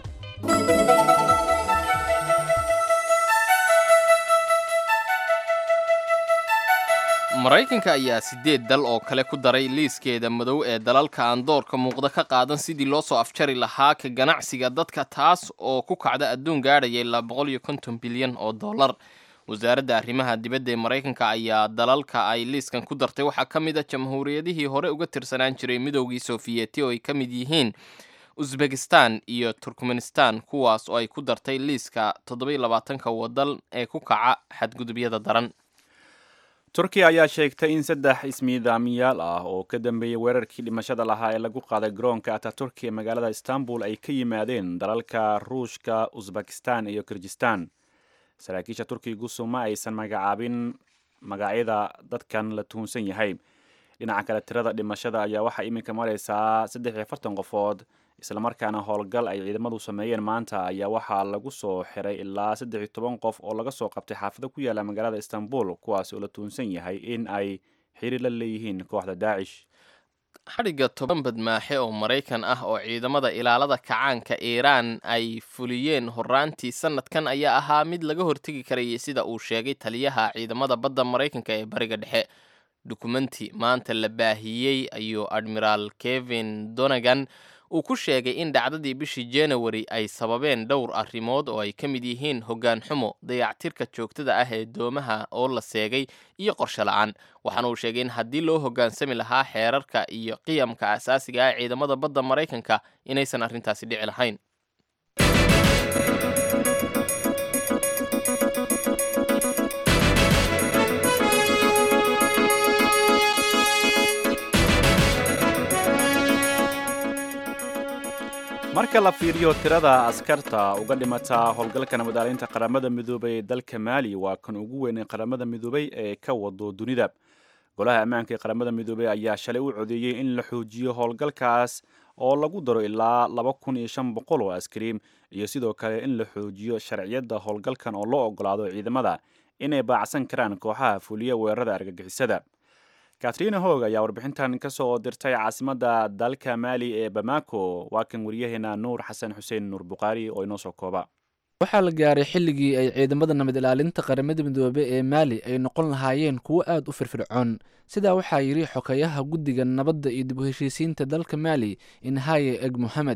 B: maraykanka ayaa sideed dal oo kale ku daray liiskeeda madow ee dalalka aan doorka muuqda ka qaadan sidii loo soo afjari lahaa ka ganacsiga dadka taas oo ku kacda adduun gaadhaya ilaa boqol iyo konton bilyan oo dollar wasaaradda arrimaha dibadda ee maraykanka ayaa dalalka ay liiskan ku dartay waxaa ka mid a jamhuuriyadihii hore uga tirsanaan jiray midowgii sofiyeeti oo ay ka mid yihiin usbekistan iyo turkmenistan kuwaas oo ay ku dartay liiska toddobiyo labaatanka waddan ee ku kaca xadgudubyada daran
A: turkiya ayaa sheegtay in saddex ismiidaamiyaal ah oo ka dambeeyey weerarkii dhimashada lahaa ee lagu qaaday garoonka ataturki ee magaalada istanbul ay ka yimaadeen dalalka ruushka usbekistan iyo kirgistan saraakiisha turkigu ma aysan magacaabin magacyada dadkan la tuhunsan yahay dhinaca kale tirada dhimashada ayaa waxaa iminka maraysaa saddex iyo afartan qofood islamarkaana howlgal ay ciidamadu sameeyeen maanta ayaa waxaa lagu soo xiray ilaa saddex iyo toban qof oo laga soo qabtay xaafado ku yaala magaalada istanbul kuwaas oo la tuhunsan yahay in ay xiriir la leeyihiin kooxda daacish
B: xadhigga toban badmaaxe oo maraykan ah oo ciidamada ilaalada kacaanka iiraan ay fuliyeen horaantii sanadkan ayaa ahaa mid laga hortegi karayay sida uu sheegay taliyaha ciidamada badda maraykanka ee bariga dhexe dukumenti maanta la baahiyey ayuu admiraal kevin donegan uu ku sheegay in dhacdadii bishii january ay sababeen dhowr arrimood oo ay ka mid yihiin hoggaan xumo dayactirka joogtada ah ee doomaha oo la seegay iyo qorshe la-aan waxaana uu sheegay in haddii loo hoggaansami lahaa xeerarka iyo qiyamka asaasiga ah ciidamada badda maraykanka inaysan arrintaasi dhici lahayn
A: marka la fiiriyo tirada askarta uga dhimata howlgalka nabadaalinta qaramada midoobay ee dalka maali waa kan ugu weyn ee qaramada midoobay ee ka wado dunida golaha ammaanka ee qaramada midoobey ayaa shalay u codeeyey in la xoojiyo howlgalkaas oo lagu daro ilaa laba kun iyo shan boqol oo askari iyo sidoo kale in la xoojiyo sharciyadda howlgalkan oo loo ogolaado ciidamada inay baacsan karaan kooxaha fuliya weerarada argagixisada katrina hoog ayaa warbixintan ka soo dirtay caasimadda dalka maali ee bamako waa kan waryaheena nuur xasan xuseen nuur bukhaari oo inoo soo kooba
K: waxaa la gaaray xilligii ay ciidamada nabad ilaalinta qaramada midoobe ee maali ay noqon lahaayeen kuwo aad u firfircoon sidaa waxaa yidhi xokayaha guddiga nabadda iyo dib u heshiisiinta dalka maali inhaye eg mohamed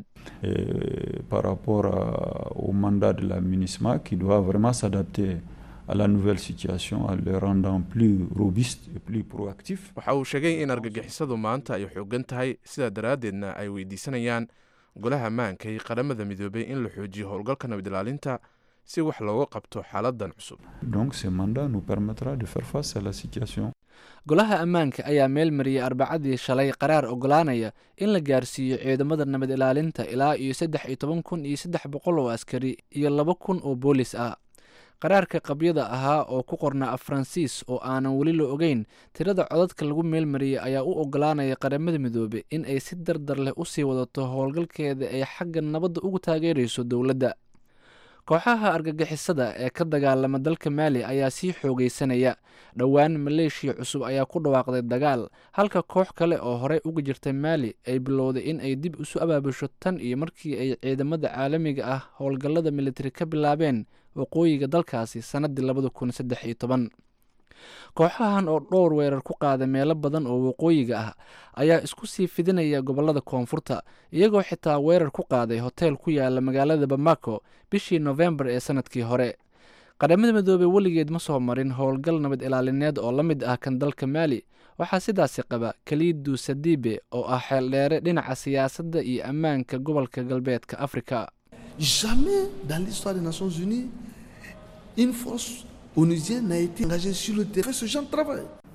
L: par rapport au mandat de la MINUSMA qui doit vraiment s'adapter à la nouvelle situation en le rendant plus robuste et plus proactif.
M: waxa uu sheegay in argagixisadu maanta ay xoogan tahay sidaa daraaddeedna ay weydiisanayaan golaha ammaanka iyo qaramada midoobay in la xoojiyo howlgalka nabad ilaalinta si wax looga qabto xaaladan cusub
L: Donc ce mandat nous permettra de faire face à la situation.
K: golaha ammaanka ayaa meel mariyay arbacadii shalay qaraar ogolaanaya in la gaarsiiyo ciidamada nabad ilaalinta ilaa iyo saddex iyo toban kun iyo saddex boqol oo askari iyo laba kun oo boolis ah qaraarka qabyada ahaa oo ku qornaa af faransiis oo aanan weli la ogeyn tirada codadka lagu meelmariyey ayaa u ogolaanaya qaramada midoobe in ay si dardar leh usii wadato howlgalkeeda ay xagga nabadda ugu taageerayso dowladda kooxaha argagixisada ee ka dagaalama dalka maali ayaa sii xoogaysanaya dhowaan maleeshiya cusub ayaa ku dhawaaqday dagaal halka koox kale oo horey uga jirta maali ay bilowday in ay dib isu abaabusho tan iyo markii ay ciidamada caalamiga ah howlgallada militari ka bilaabeen waqooyiga dalkaasi sannaddii labada kun saddex iyo toban kooxahan oo dhowr weerar ku qaada meelo badan oo waqooyiga ah ayaa isku sii fidinaya gobollada koonfurta iyagoo xitaa weerar ku qaaday hoteel ku yaala magaalada bamako bishii nofembar ee sanadkii hore qaramada midoobey weligeed ma soo marin howlgal nabad ilaalineed oo la mid ah kan dalka maali waxaa sidaasi qaba kaliidu sadiibe oo ah xeeldheere dhinaca siyaasadda iyo ammaanka gobolka galbeedka afrika
J: Jamais dans l'histoire des Nations Unies, une force onusienne n'a été engagée sur le terrain. Ce genre de travail.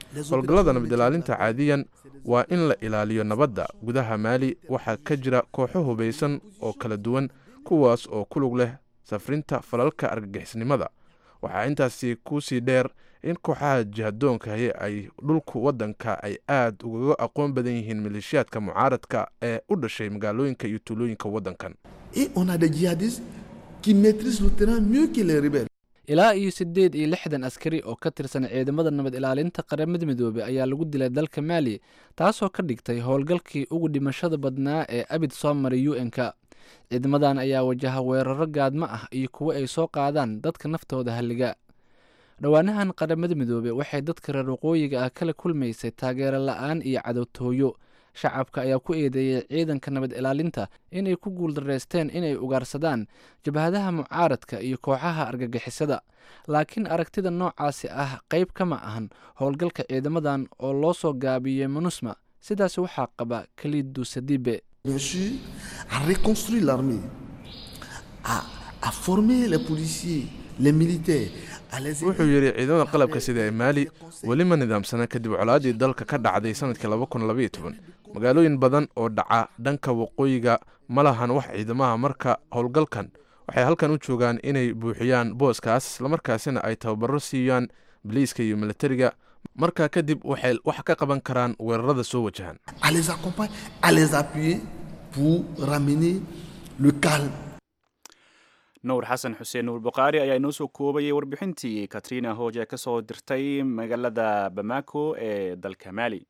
M: howlgallada nabad ilaalinta caadiyan waa in la ilaaliyo nabadda gudaha maali waxaa ka jira kooxo hubaysan oo kala duwan kuwaas oo ku lug leh safrinta falalka argagixisnimada waxaa intaasi kusii dheer in kooxaha jihadoonkahi ay dhulku waddanka ay aad ugaga aqoon badan yihiin maleeshiyaadka mucaaradka ee u dhashay magaalooyinka iyo tuulooyinka waddankan
N: Et on a des djihadistes qui maîtrisent le terrain mieux que les rebelles.
K: ilaa iyo siddeed iyo lixdan askari oo ka tirsan ciidamada nabad ilaalinta qaramada midoobey ayaa lagu dilay dalka maali taasoo ka dhigtay howlgalkii ugu dhimashada badnaa ee abid soo maray u n-ka ciidamadan ayaa wajaha weeraro gaadmo ah iyo kuwo ay soo qaadaan dadka naftooda halliga dhowaanahan qaramada midoobey waxay dadka reer waqooyiga ah kala kulmaysay taageero la-aan iyo cadowtooyo shacabka ayaa ku eedeeyey ciidanka nabad ilaalinta inay ku guuldareysteen inay ugaarsadaan jabhadaha mucaaradka iyo kooxaha argagixisada laakiin aragtida noocaasi ah qayb kama ahan howlgalka ciidamadan oo loo soo gaabiyey monusma sidaas waxaa qaba kalidu sadibe
N: reçu à reconstruire l'armée, à, à former les policiers, les militaires, à les
M: wuxuu yidhi ciidamada qalabka sida ee maali weli ma nidaamsana kadib colaadii dalka ka dhacday sanadkii laba kun labaiyo toban magaalooyin badan oo dhaca dhanka waqooyiga ma lahan wax ciidamaha marka howlgalkan waxay halkan u joogaan inay buuxiyaan booskaas islamarkaasina ay tababaro siiyaan biliiska iyo militariga markaa kadib waxay wax ka qaban karaan weerarada soo wajahan
N: à les accompagner, à les appuyer pour ramener le calme.
A: nuur xasan xuseen nuur bukhaari ayaa inoo soo koobayay warbixintii katrina hooje ka soo dirtay magaalada bamako ee dalka maali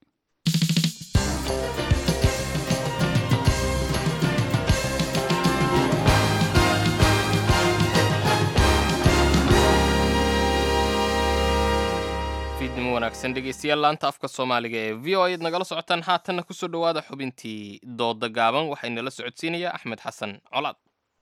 B: fiidnimo wanaagsan dhegeystayaal laanta afka soomaaliga ee v o ayaad nagala socotaan haatanna kusoo dhowaada xubintii dooda gaaban waxaa inala socodsiinaya axmed xasan colaad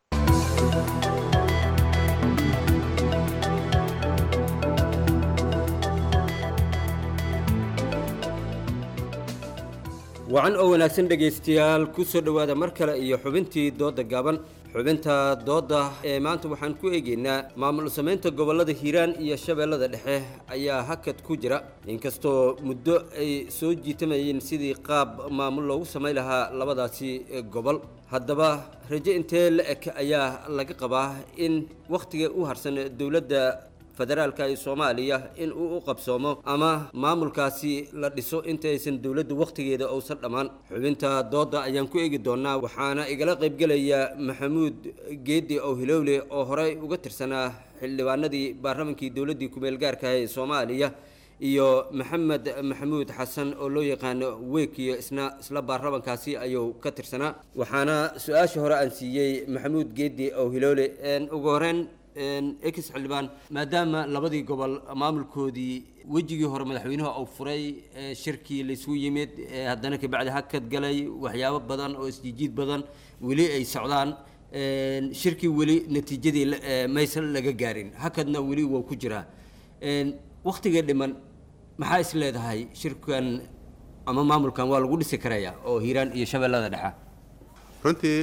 O: wacan oo wanaagsan dhegaystayaal ku soo dhowaada mar kale iyo xubintii doodda gaaban xubinta doodda ee maanta waxaan ku eegaynaa maamul samaynta gobollada hiiraan iyo shabeellada dhexe ayaa hakad ku jira inkastoo muddo ay soo jiitamayeen sidii qaab maamul loogu samayn lahaa labadaasi gobol haddaba rajo intee la eg ayaa laga qabaa in wakhtiga u harsan dowladda federaalka ee soomaaliya in uu u qabsoomo ama maamulkaasi la dhiso intaysan dowladda wakhtigeeda uusan dhammaan xubinta doodda ayaan ku eegi doonaa waxaana igala qaybgelaya maxamuud geedi ow hilowle oo horey uga tirsanaa xildhibaanadii baarlamankii dowladdii kumeel gaarka ee soomaaliya iyo maxamed maxamuud xasan oo loo yaqaano weekiyo isna isla baarlamankaasi ayuu ka tirsanaa waxaana su-aasha hore aan siiyey maxamuud geedi ow hilowle ugu horeyn ex xildhibaan maadaama labadii gobol maamulkoodii wejigii hore madaxweynuhu uu furay shirkii laysku yimid haddana kabacdi hakad galay waxyaabo badan oo isjijiid badan weli ay socdaan shirkii weli natiijadii maysan laga gaarin hakadna weli waa ku jiraa waktiga dhiman maxaa is leedahay shirkan ama maamulkan waa lagu dhisi karaya oo hiiraan iyo shabeellada dhexa
P: runtii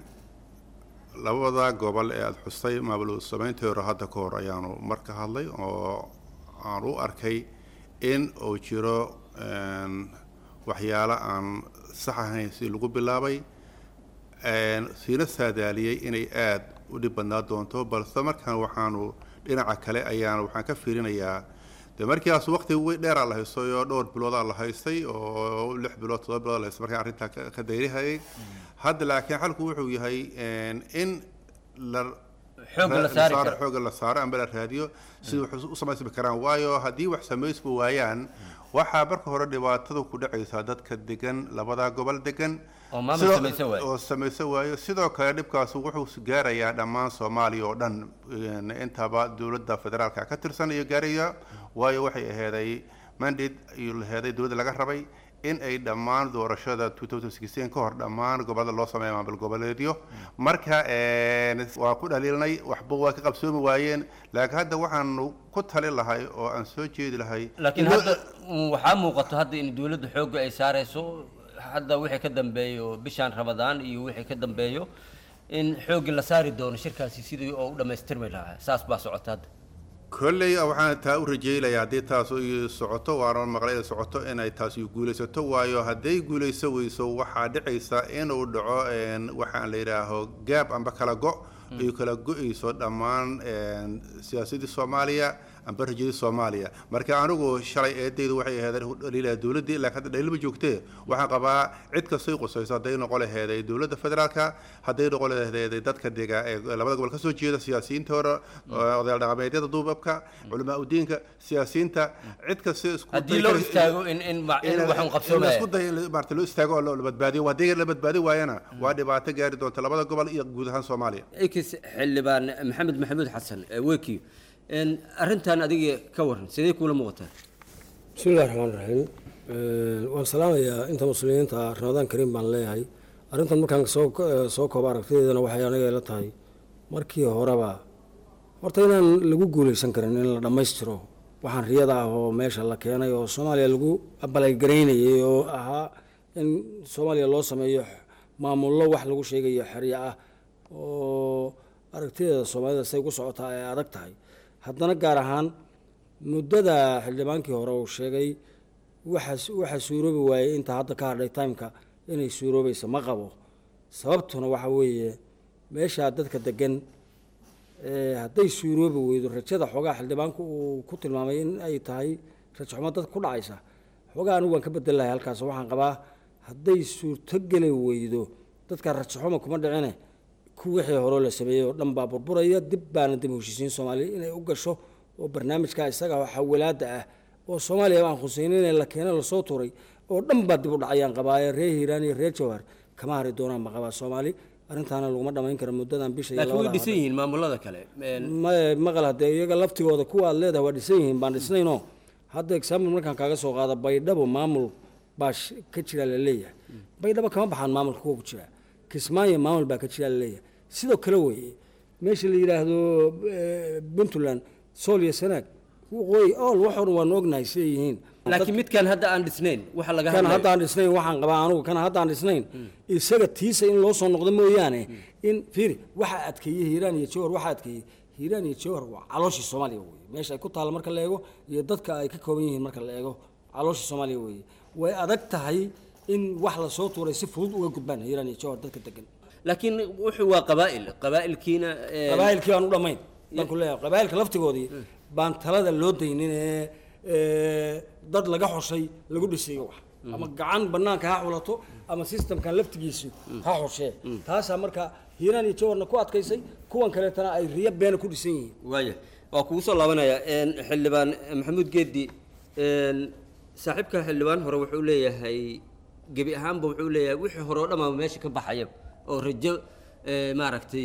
P: labada gobol ee aada xustay maamul samayntii hore hadda ka hor ayaanu mar ka hadlay oo aan u arkay in uu jiro waxyaalo aan sax ahayn si lagu bilaabay siina saadaaliyey inay aada u dhib badnaa doonto balse markaan waxaanu dhinaca kale ayaanu waxaan ka fiirinayaa de markiiaas waqti dheeraa la haystay oo dhowr biloodaa la haystay oo lix bilood todoba bilood la haystay markaan arrintaa ka dayrihayay hadda laakiin xalku wuxuu yahay in la
O: Xoogga la saari
P: saaro-
O: karo.
P: xoogga la saaro amba la raadiyo sida wax u samaysmi karaan waayo haddii wax samaysma waayaan waxaa marka hore dhibaatada ku dhacaysaa dadka degan labada gobol degan
O: Oo maamul
P: Sidoo-
O: samaysan waayo.
P: oo samaysan waayo sidoo kale dhibkaas wuxuu gaarayaa dhammaan soomaaliya oo dhan een, intaba dowladda federaalka ka tirsan iyo gaaraya waayo waxay aheeday mandate iyo laheeday dowladda laga rabay in ay dhammaan doorashada 2016 ka hor dhammaan gobolada loo sameeyo maamul goboleedyo marka een, waa ku dhaliilnay waxba waa ka qabsoomi waayeen laakiin hadda waxaanu ku tali lahay oo aan soo jeedi lahay
O: laakiin
P: in loo-
O: hadda mm, waxaa muuqato hadda in dowladda xoogga ay saarayso hadda wixii ka dambeeyo bishaan ramadaan iyo wixii ka dambeeyo in xoogga la saari doono shirkaasi sidii oo u dhammaystirmi lahaa saas baa socota hadda
P: kolley waxaan taa u rajeynayaa haddii taas ay socoto waana maqlay ay socoto inay taas guulaysato waayo hadday guulayso weyso waxaa dhicaysa inuu dhaco een, waxaan la yidhaaho gaab amba kala go ay kala go-ayso dhammaan een, siyaasadii soomaaliya amba rajadii soomaaliya marka anigu shalay eedaydu waxay ahayd dhaliilaa dowladdii laakiin hadda dhaliil ma joogtee waxaan qabaa cid kastay qusayso hadday noqon laheeday dowladda federaalka hadday noqon laheeday dadka dega ee labada gobol kasoo jeeda siyaasiyiinta hore odayaal dhaqameedyada duubabka culamaa udiinka siyaasiyiinta cid kasta isku
O: Haddii loo istaago in- in ma- in wax un qabsoomaya.
P: isku day in maarata loo istaago oo la badbaadiyo haddii la badbaadi waayana waa dhibaato gaari doonta labada gobol iyo guud ahaan soomaaliya
O: ekis xildhibaan maxamed maxamuud xasan ee wekiyo een, arrintan adiga ka waran sidee kuula muuqataa
Q: bismillahi raxmaan raxiim waan salaamayaa inta muslimiinta ramadaan kariim baan leeyahay arrintan markaan soo soo koobo aragtideedana waxay aniga ila tahay markii horeba horta inaan lagu guuleysan karin in la dhammaystiro waxaan riyada ah oo meesha la keenay oo soomaaliya lagu abalagaraynayay oo ahaa in soomaaliya loo sameeyo maamullo wax lagu sheegayo xeryo ah oo aragtideeda soomaalida say ku socotaa ay adag tahay haddana gaar ahaan muddada xildhibaankii hore uu sheegay waxaa waxaa suuroobi waayey inta hadda ka hadhay timeka inay suuroobaysa ma qabo sababtuna waxa weeye meeshaa dadka degan ee hadday suuroobi weydo rajada xoogaa xildhibaanku uu ku tilmaamay in ay tahay rajo xumo dad ku dhacaysa xoogaa anigu waan ka bedel lahay halkaas waxaan qabaa hadday suurtogeli weydo dadka rajo xumo kuma dhicine ku wixii hore la sameeyey oo dhan baa burburaya dib baana dib u heshiisiin soomaaliya inay u gasho oo barnaamijka isaga xawalaada ah oo soomaaliya aan khuseynin in la keeno lasoo tuuray oo dhan baa dib u dhacayaan qabaaye reer hiiraan iyo reer jawhar kama hari doonaan ma qabaa soomaali arrintaana laguma dhamayn karo muddadan bisha iyo
O: laakiin way
Q: labada
O: dhisan yihiin maamulada kale Een,
Q: ma maqal hadee iyaga laftigooda kuwa aad leedahay waa dhisan yihiin baan dhisnaynoo hadda example markaan kaaga soo qaado baydhabo maamul baa sh- ka jira la leeyahay baydhabo kama baxaan maamulka kuwa ku jira kismaayo maamul baa ka jira la leeyahay sidoo kale weeye meesha la yidhaahdo eh, puntland sool iyo sanaag waqooyi ool waxoo dhan waanu ognahay siday yihiin
O: laakiin midkan hadda aan dhisnayn waxa laga
Q: kan
O: hadlayo
Q: hadda aan dhisnayn waxaan qabaa anugu kan hadda aan dhisnayn isaga tiisa in loo soo noqdo mooyaane in fiiri waxa adkeeyey hiiraan iyo jawhar waxa adkeeyey hiiraan iyo jawhar waa calooshii soomaaliya weye meesha ay ku taalla marka la eego iyo dadka ay ka kooban yihiin marka la eego calooshii soomaaliya weye way adag tahay in wax lasoo tuuray si fudud uga gudbaan hiiraan iyo jawhar dadka degan
O: laakiin wuxuu waa qabaa'il qabaa'ilkiina een,
Q: qabaa'ilkii baan u dhammayn baan ku leeyahay qabaa'ilka laftigoodii baan talada loo daynin ee ee, dad laga xushay lagu dhisayo wax ama gacan banaanka ha xulato ama systemkan laftigiisu ha xushee taasaa marka hiiraan iyo jawarna ku adkaysay kuwan kaleetana ay riyo beena ku dhisan yihiin
O: waaya waa kugu soo laabanaya een, xildhibaan maxamuud geedi een, saaxiibka xildhibaan hore wuxuu leeyahay gebi ahaanba wuxuu leeyahay wixii hore oo dhammaaba meesha ka baxaya oo rajo ee, maaragtay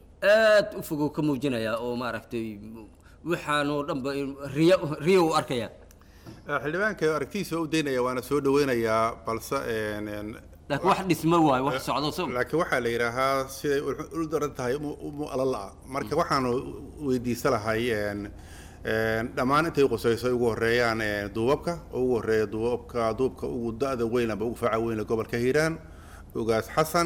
O: aad u fogow ka muujinaya oo maaragtay waxaanoo dhanba in- riyo riyo u arkaya
P: xildhibaanka aragtidiisa waa u daynaya waana soo dhaweynayaa balse een, een,
O: laakiin wax dhismo waayo wax socdo so
P: laakiin waxaa la yidhaahaa siday u- u daran tahay mu alala marka waxaanu weydiisa lahay een, een, dhammaan intay qusayso ay ugu horeeyaan een, duubabka oo ugu horeeya duubabka duubka ugu da-da weyn amba ugu faaca weyn ee gobolka hiiraan ugaas xasan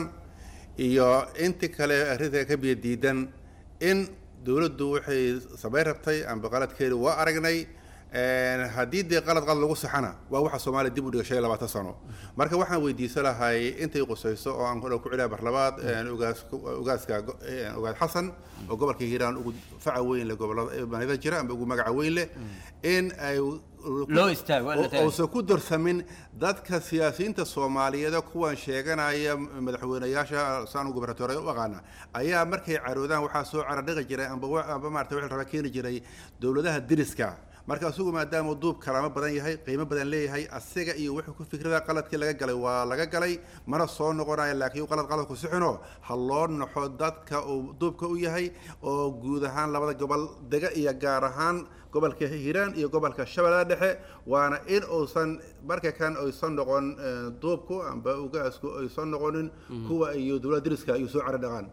P: iyo inti kale arrinta ka biyo diidan in dowladdu waxay samayn rabtay amba qaladkeedu waa aragnay een, haddii dee qalad qalad lagu saxana waa waxa soomaaliya dib u dhiga shan iyo labaatan sano marka waxaan weydiisan lahay intay qusayso oo aan ku cilaa barlabaad een, ugaas ugaaska go- een, ugaas xasan oo gobolka hiiraan ugu faca weyn leh gobolada manida jira amba ugu magaca weyn leh in ay
O: Loo istaago, waa la taagan.
P: uusan ku darsamin dadka siyaasiyiinta soomaaliyeed oo kuwan sheeganaya madaxweynayaasha saan gobernatoore u aqaana ayaa markay caroodaan waxaa soo caradhiqi jiray amba wa- amba maarata wixii la rabaa keeni jiray dowladaha diriska marka asugu maadaama duub kalaamo badan yahay qiimo badan leeyahay asiga iyo wuxuu ku fikrada qaladkii laga galay waa laga galay mana soo noqonayo laakiin qalad qalad ku sixino ha loo naxo dadka uu duubka u yahay oo guud ahaan labada gobol dega iyo gaar ahaan gobolka hiiraan iyo gobolka shabeellada dhexe waana in uusan marka kan aysan noqon eh, duubku amba ugaasku aysan noqonin kuwa iyo dowladda diriska ay soo cara dhaqaan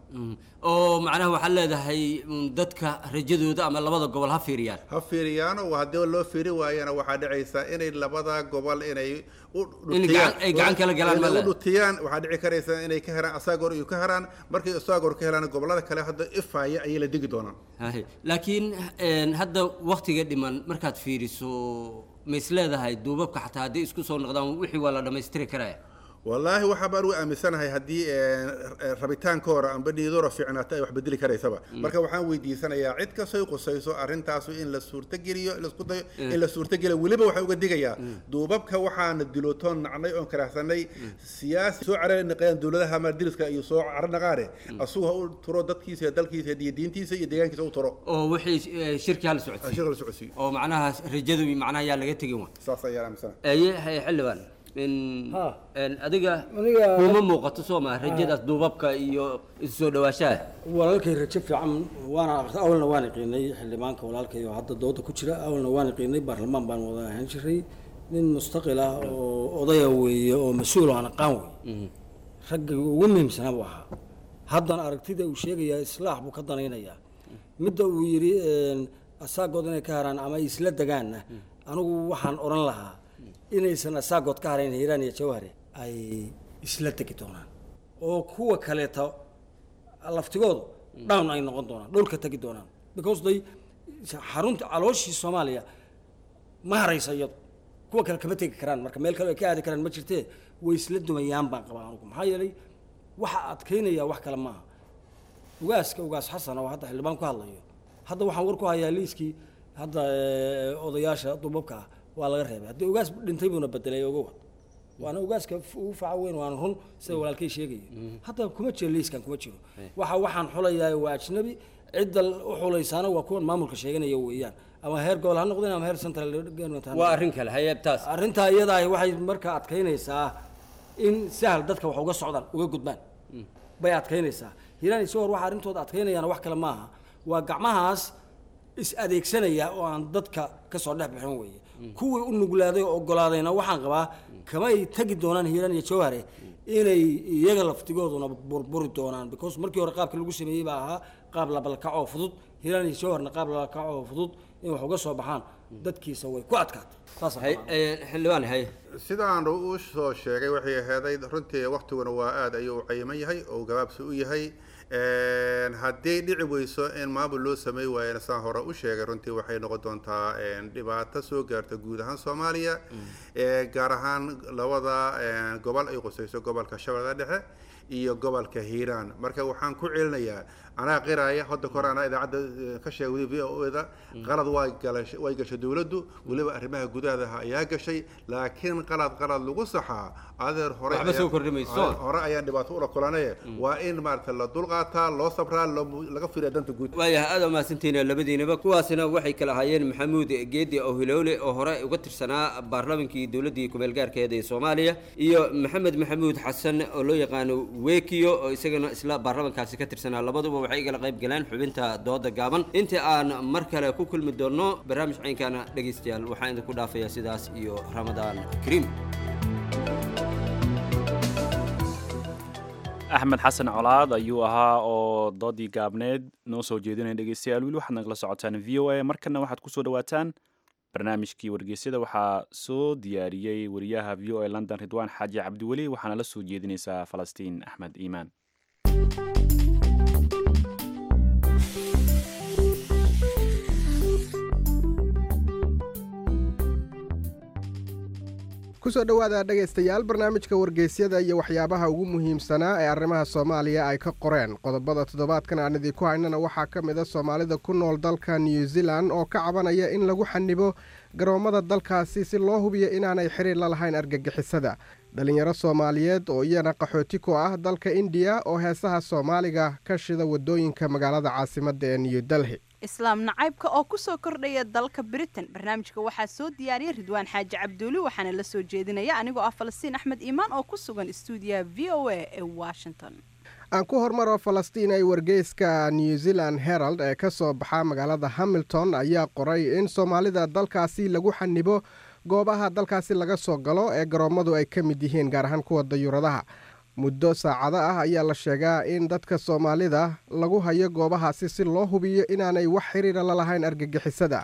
O: oo macnaha waxaad leedahay mm, dadka rajadooda ama labada gobol ha fiiriyaan
P: ha fiiriyaano haddii loo fiiri waayana waxaa dhacaysa inay labada gobol inay u
O: In gacan- ay gacan kala galaan ma
P: inay u
O: leh.
P: dhutiyaan waxaa dhici karaysa inay ka heraan asaagoor iyo ka heraan markay asaagoor ka helaan gobolada kale hadda ifaya ayay la degi doonaan
O: Haye. laakiin een, hadda waktiga dhiman markaad fiiriso ma is leedahay duubabka xataa hadday isku soo noqdaan wixii waa la dhammaystiri karaya
P: wallaahi waxaa baan u aaminsanahay haddii eh, eh, rabitaankooda amba dhiidora fiicnaata ay wax bedeli karaysaba marka waxaan weydiisanayaa cid kastoo qusayso arrintaasu in la suurtogeliyo in laisku dayo in la suurtogeliyo weliba waxaan uga digayaa duubabka waxaana dilootoon nacnay oon karaahsanay siyaasi soo carari naqayaan dowladaha maadiriska iyo soo caro naqaane asugu ha u turo dadkiisa iyo dalkiisa iyo diintiisa iyo deegaankiisa u turo
O: oo wixii eh, shirki hala socodsiiyo
P: shirka la socodsiiyo
O: oo macnaha rajadu macnaha yaa laga tegin wa
P: saas ayaan aaminsanahay
O: aye haye xildhibaan in een, adiga
Q: Aniga-
O: kuma muuqato soo maa rajadaas duubabka iyo isu soo dhawaashaha
Q: walaalkay rajo fiican waana aqri awalna waan iqiinay xildhibaanka walaalkay oo hadda dooda ku jira awalna waan iqiinay baarlamaan baan wada ahaan jiray nin mustaqil ah oo odaya weeye oo mas-uul oo aan aqaan wey ragga ugu muhiimsanaa buu ahaa haddana aragtida uu sheegayaa islaax buu ka danaynayaa midda uu yidhi een, asaagood inay ka haraan ama ay isla degaanna anigu waxaan odhan lahaa inaysan asaagood ka harayn hiiraan iyo jawhare ay isla degi doonaan oo kuwa kaleeta laftigoodu down ay noqon doonaan dhulka tegi doonaan because they xarunta calooshii soomaaliya ma haraysa iyadu kuwa kale kama tegi karaan marka meel kale ay ka aadi karaan ma jirtee way isla dumayaan baan qabaa anugu maxaa yeelay waxa adkaynaya wax kale maaha ugaaska ugaas xasan oo hadda xildhibaan ku hadlayo hadda waxaan war ku hayaa liiskii hadda eh, odayaasha dubabka ah waa laga reebay haddii ugaas dhintay buuna bedelay ogowa waana ugaaska f- ugu faca weyn waana run sida walaalkay sheegaya hadda kuma jiro liiskan kuma jiro waxa waxaan xulayaa waa ajnabi cidda u xulaysaana waa kuwan maamulka sheeganaya weeyaan ama heer gobol ha noqdeen ama heer central government ha
O: waa
Q: noqdeen.
O: arrin kale haye taas
Q: arrintaa iyada ahi waxay markaa adkaynaysaa in sahal dadka wax uga socdaan uga gudbaan bay adkaynaysaa hiiraan isagoo waxa arrintooda adkaynayaan wax kale maaha waa gacmahaas is adeegsanaya oo aan dadka ka soo dhex bixin weeye kuwii u nuglaaday oo ogolaadayna waxaan qabaa kamay tegi doonaan hiiraan iyo jawhare inay iyaga laftigooduna burburi doonaan because markii hore qaabka lagu sameeyey baa ahaa qaab labalkac oo fudud hiiraan iyo jawharna qaab labalkac oo fudud in wax uga soo baxaan dadkiisa way ku adkaatay saas
O: xildhibaan haye
P: sidaan u soo sheegay waxay aheeday runtii waktiguna waa aad ayuu u cayiman yahay oo gabaabsi u yahay Een, haddii dhici weyso in maamul loo samey waayana saan hore u sheegay runtii waxay noqon doontaa een, dhibaato soo gaarta guud ahaan soomaaliya Ee, gaar ahaan labada een, gobol ay qusayso gobolka shabeellada dhexe iyo gobolka hiiraan marka waxaan ku celinayaa anaa qiraya hadda kor anaa idaacadda eh, ka sheegay v o da qalad way galashay way gashay dowladdu weliba arrimaha gudaha ayaa gashay laakiin qalad qalad lagu saxaa adeer hore
O: Waxba
P: ayaa-
O: soo kordhi mayso.
P: hore ayaan dhibaato ula kulanaye waa in maarata la dulqaataa loo sabraa loo- laga fiiriya danta guud
O: waayahay aad umahadsantihiin labadiinaba kuwaasina waxay kala ahaayeen maxamuud geedi owhilowle oo hore uga tirsanaa baarlamankii dowladdii kumeelgaarkeeda ee soomaaliya iyo maxamed maxamuud xasan oo loo yaqaano wekiyo oo isagana isla baarlamankaasi ka tirsanaa labaduba waxay igala qayb galeen xubinta dooda gaaban intii aan mar kale ku kulmi doonno barnaamij caynkana dhegaystayaal waxaan idinku dhaafayaa sidaas iyo ramadaan kariim
A: axmed xasan colaad ayuu ahaa oo doodii gaabneed noo soo jeedinaya dhegeystayaal wiil waxaad nagala socotaan v o a markana waxaad kusoo dhawaataan barnaamijkii wargeysyada waxaa soo diyaariyey wariyaha v o a london ridwaan xaaji cabdiweli waxaana la soo jeedinaysaa falastiin axmed iimaan
R: kusoo dhowaada dhegaystayaal barnaamijka wargeysyada iyo waxyaabaha ugu muhiimsanaa ee arrimaha soomaaliya ay ka qoreen qodobada toddobaadkan aan idinku haynana waxaa ka mid a soomaalida ku nool dalka new zealand oo ka cabanaya in lagu xanibo garoommada dalkaasi si loo hubiyo inaanay xiriir la lahayn argagixisada dhalinyaro soomaaliyeed oo iyana qaxooti ku ah dalka indiya oo heesaha soomaaliga ka shida wadooyinka magaalada caasimadda ee new delhi
S: islaam nacaybka oo kusoo kordhaya dalka britain barnaamijka waxaa soo diyaariyay ridwaan xaaji cabduuli waxaana la soo jeedinaya anigoo ah falastiin axmed iimaan oo ku sugan stuudiyaha v o a ee washington
R: aan ku hormaro falastiin ay wargeyska new zealand herald ee ka soo baxa magaalada hamilton ayaa qoray in soomaalida dalkaasi lagu xanibo goobaha dalkaasi laga soo galo ee garoommadu ay ka mid yihiin gaar ahaan kuwa dayuuradaha muddo saacado ah ayaa la sheegaa in dadka soomaalida lagu hayo goobahaasi si loo hubiyo inaanay wax xiriira la lahayn argagixisada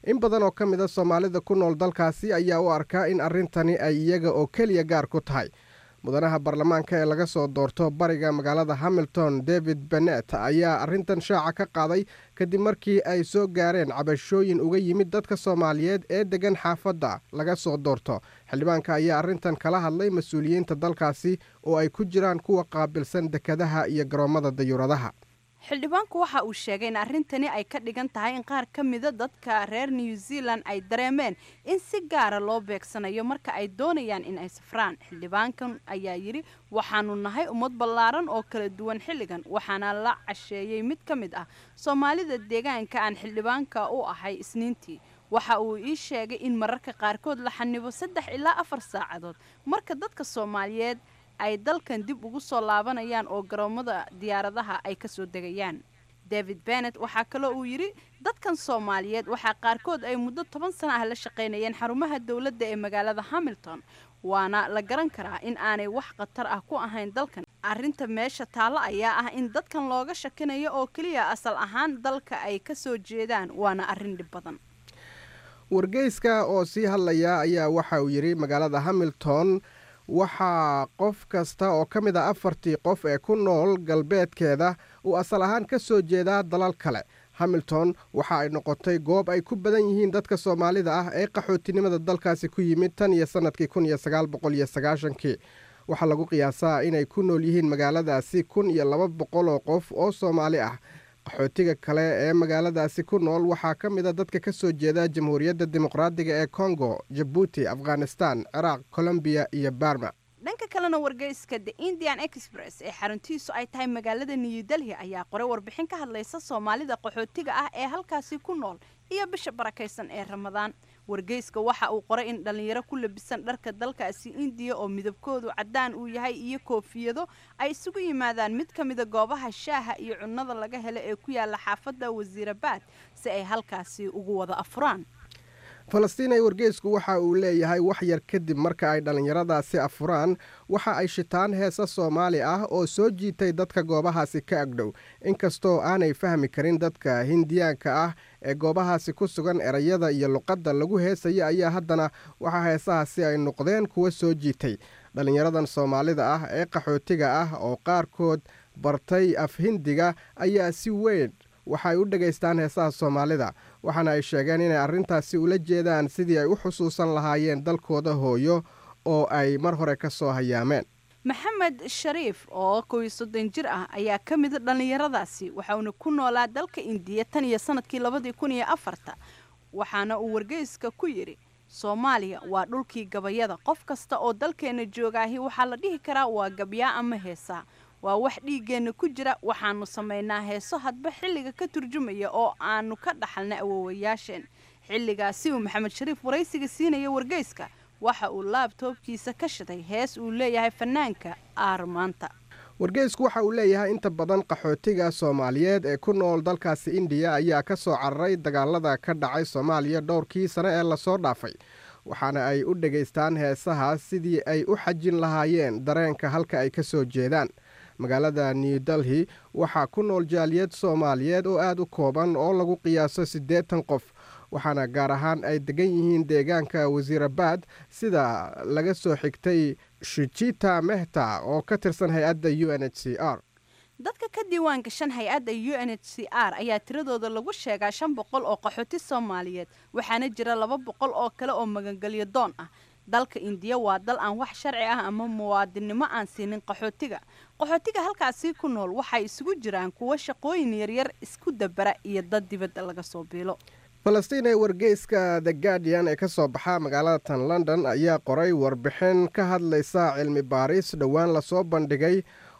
R: in badan oo ka mid a soomaalida ku nool dalkaasi ayaa u arkaa in arrintani ay iyaga oo keliya gaar ku tahay mudanaha baarlamaanka ee laga soo doorto bariga magaalada hamilton david benet ayaa arrintan shaaca ka qaaday kadib markii ay soo gaareen cabashooyin uga yimid dadka soomaaliyeed ee deggan xaafadda laga soo doorto xildhibaanka ayaa arrintan kala hadlay mas-uuliyiinta dalkaasi oo ay ku jiraan kuwa qaabilsan dekadaha iyo garoommada dayuuradaha
S: xildhibaanku waxa uu sheegay in arrintani ay ka dhigan tahay in qaar ka mida dadka reer new zealand ay dareemeen in si gaara loo beegsanayo marka ay doonayaan in ay safraan xildhibaankan ayaa yidhi waxaanu nahay ummad ballaaran oo kala duwan xilligan waxaana la casheeyey mid ka mid ah soomaalida deegaanka aan xildhibaanka u ahay isniintii waxa uu ii sheegay in mararka qaarkood la xanibo saddex ilaa afar saacadood marka dadka soomaaliyeed ay dalkan dib ugu soo laabanayaan oo garoomada diyaaradaha ay ka soo degayaan david benet waxaa kaloo uu yidhi dadkan soomaaliyeed waxaa qaarkood ay muddo toban sano ah la shaqaynayeen xarumaha dowladda ee magaalada hamilton waana la garan karaa in aanay wax khatar ah ku ahayn dalkan arrinta meesha taallo ayaa ah in dadkan looga shakinayo oo keliya asal ahaan dalka ay ka soo jeedaan waana arrin dhib badan
R: wargeyska oo sii hadlaya ayaa waxa uu yidhi magaalada hamilton waxaa qof kasta oo ka mid a afartii qof ee ku nool galbeedkeeda uu asal ahaan ka soo jeedaa dalal kale hamilton waxa ay noqotay goob ay ku badan yihiin dadka soomaalida ah ee qaxootinimada dalkaasi ku yimid tan iyo sannadkii kun iyo sagaal boqol iyo sagaashankii waxaa lagu qiyaasaa inay ku nool yihiin magaaladaasi kun iyo laba boqol oo qof oo soomaali ah qaxootiga kale ee magaaladaasi ku nool waxaa ka mid a dadka ka soo jeeda jamhuuriyadda dimuqraadiga ee kongo jabuuti afghanistan ciraaq colombiya iyo barma
S: dhanka kalena wargeyska the indian express ee xaruntiisu ay tahay magaalada new delhi ayaa qoray warbixin ka hadlaysa soomaalida qaxootiga ah ee halkaasi ku nool iyo bisha barakaysan ee ramadaan wargeyska waxa uu qoray in dhallinyaro ku labisan dharka dalkaasi indiya oo midabkoodu caddaan uu yahay iyo koofiyado ay isugu yimaadaan mid ka mida goobaha shaaha iyo cunnada laga helo ee ku yaala xaafadda wasiirabaad si ay halkaasi ugu wada afuraan
R: falastiin wargeysku waxa uu leeyahay wax yar kadib marka ay dhallinyaradaasi afuraan waxa ay shitaan heesa soomaali ah oo soo jiitay dadka goobahaasi ka agdhow inkastoo aanay fahmi karin dadka hindiyaanka ah ee goobahaasi ku sugan erayada iyo luqadda lagu heesaya ayaa haddana waxaa heesahaasi ay noqdeen kuwa soo jiitay dhallinyaradan soomaalida ah ee qaxootiga ah oo qaarkood bartay af hindiga ayaa si weyn waxay u dhegaystaan heesaha soomaalida waxaana ay sheegeen inay arrintaasi ula jeedaan sidii ay u xusuusan lahaayeen dalkooda hooyo oo ay mar hore ka soo hayaameen
S: maxamed shariif oo kow iyo soddon jir ah ayaa ka mida dhallinyaradaasi waxauna ku noolaa dalka indiya tan iyo sanadkii labadii kun iyo afarta waxaana uu wargeyska ku yidhi soomaaliya waa dhulkii gabayada qof kasta oo dalkeenna joogaahi waxaa la dhihi karaa waa gabyaa ama heesaa waa wax dhiiggeenna ku jira waxaanu samaynaa heeso hadba xilliga ka turjumaya oo aanu ka dhaxalna awoowayaasheen xilligaasi uu maxamed shariif waraysiga siinaya wargeyska waxa uu laabtoobkiisa ka shiday hees uu leeyahay fanaanka aarmaanta
R: wargeysku waxa uu leeyahay inta badan qaxootiga soomaaliyeed ee ku nool dalkaasi indiya ayaa ka soo cararay dagaalada ka dhacay soomaaliya dhowrkii sane ee lasoo dhaafay waxaana ay u dhegaystaan heesaha sidii ay u xajin lahaayeen dareenka halka ay ka soo jeedaan magaalada new delhi waxaa ku nool jaaliyad soomaaliyeed oo aada u kooban oo lagu qiyaaso siddeetan qof waxaana gaar ahaan ay degan yihiin deegaanka wasiirabaad sida laga soo xigtay shujita mehta oo ka tirsan hay-adda u n h c r
S: dadka ka diiwaan gashan hay-adda u n h c r ayaa tiradooda lagu sheegaa shan boqol oo qaxooti soomaaliyeed waxaana jira laba boqol oo kale oo magangelyo doon ah dalka indiya waa dal aan wax sharci ah ama muwaadinnimo aan siinin qaxootiga qaxootiga halkaasii ku nool waxay isugu jiraan kuwo shaqooyin yaryar isku dabara iyo dad dibadda laga soo biilo
R: falastiin ee wargeyska the guardian ee ka soo baxa magaalada tan london ayaa qoray warbixin ka hadlaysa cilmi baaris dhowaan lasoo bandhigay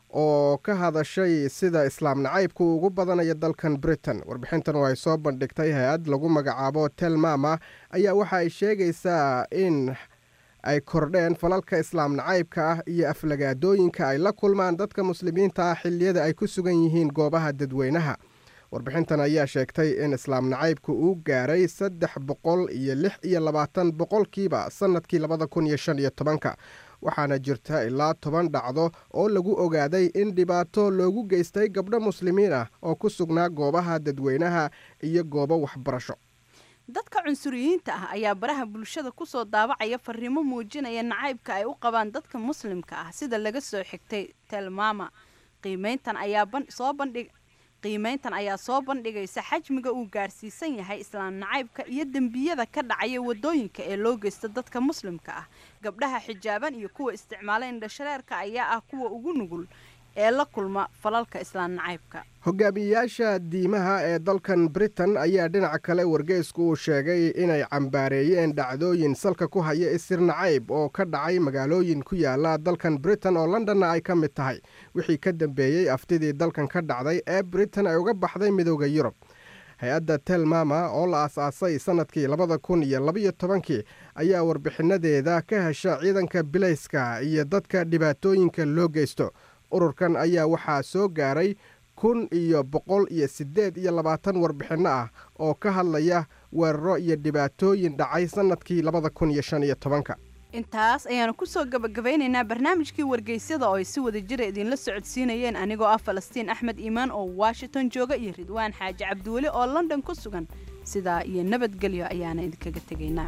R: oo ka hadashay sida islaam nacaybku ugu badanayo dalkan britain warbixintan oo ay soo bandhigtay hay-ad lagu magacaabo telmama ayaa waxa ay sheegaysaa in ay kordheen falalka islaam nacaybka ah iyo aflagaadooyinka ay la kulmaan dadka muslimiinta ah xilliyada ay ku sugan yihiin goobaha dadweynaha warbixintan ayaa sheegtay in islaam nacaybku uu gaaray saddex boqol iyo lix iyo labaatan boqolkiiba sannadkii labada kun iyo shan iyo tobanka waxaana jirta ilaa toban dhacdo oo lagu ogaaday in dhibaato loogu geystay gabdho muslimiin ah oo ku sugnaa goobaha dadweynaha iyo goobo waxbarasho
S: dadka cunsuriyiinta ah ayaa baraha bulshada kusoo daabacaya fariimo muujinaya nacaybka ay u qabaan dadka muslimka ah sida laga soo xigtay telmama qiimeyntan ayaa soo bandhig qiimeyntan ayaa soo bandhigaysa xajmiga uu gaarsiisan yahay islaam nacaybka iyo dembiyada ka dhacaya wadooyinka ee loo geysta dadka muslimka ah gabdhaha xijaaban iyo kuwa isticmaala indhashareerka ayaa ah kuwa ugu nugul ee la kulma falalka islaam nacaybka
R: hogaamiyeyaasha diimaha ee dalkan britain ayaa dhinaca kale wargeysku uu sheegay inay cambaareeyeen dhacdooyin salka ku haya isir nacayb oo ka dhacay magaalooyin ku yaala dalkan britain oo londonna ay ka mid tahay wixii ka dambeeyey aftidii dalkan ka dhacday ee britain ay uga baxday midooda yurub hay-adda telmama oo la aas-aasay sannadkii labada kun iyo labaiyo tobankii ayaa warbixinadeeda ka hesha ciidanka bilayska iyo dadka dhibaatooyinka loo geysto ururkan ayaa waxaa soo gaaray kun iyo boqol iyo siddeed iyo labaatan warbixinno ah oo ka hadlaya weeraro iyo dhibaatooyin dhacay sannadkii labada kun iyo shan iyo tobanka
S: intaas ayaanu kusoo gabagabeynaynaa barnaamijkii wargeysyada oo ay si wada jira idinla socodsiinayeen anigoo ah falastiin axmed iimaan oo washington jooga iyo ridwaan xaaji cabdiweli oo london ku sugan sidaa iyo nabadgelyo ayaana idinkaga tegaynaa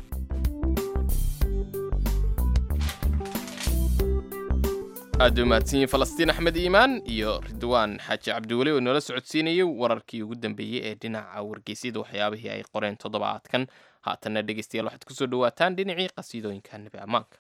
B: aad u mahadsanyihin falastiin axmed iimaan iyo ridwaan xaaji cabdiweli oo noola socodsiinayay wararkii ugu dambeeyey ee dhinaca wargeysyada waxyaabihii ay qoreen toddobaadkan haatanna dhegeystayaal waxaad kusoo dhawaataan dhinacii qasiidooyinka nebi ammaanka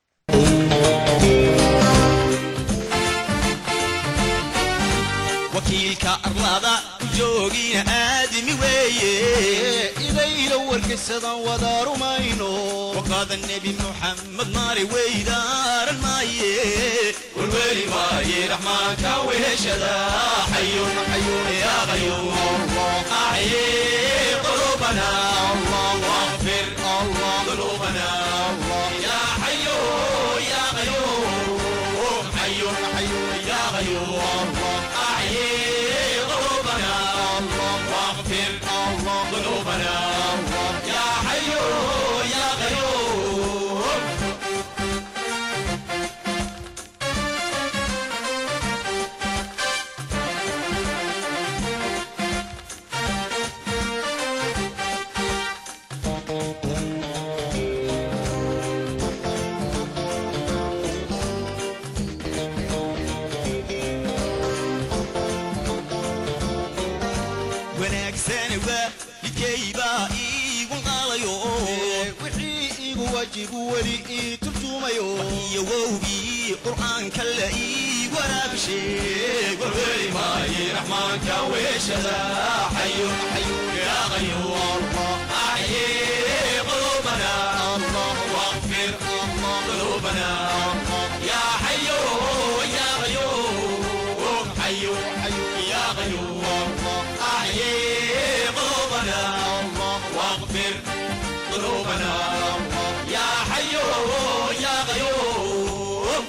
J: wakiilka arlada joogina aadami weeye idayla wargaysadan wada rumayno waqaada nebi muxamed maari weydaaran maaye warweli maaye raxmaanka weheshada xayun xayun yaa qayuum acye qulubana واغفر ذنوبنا يا حي يا قيوم حي حي يا قيوم أحيي قلوبنا واغفر ذنوبنا يا حي يا قيوم wanaagsani waa midkaybaa iigu qaalayo wixii igu wajibu weli ii turjumayo iyo wowgii qur'aanka la ii waraabisheeg warweli maaye raxmaanka weeshada xayun xayun yaa qayuum axyi qulubana واغفر ذنوبنا يا حي يا قيوم حي يا قيوم أحيي قلوبنا واغفر ذنوبنا يا حي يا قيوم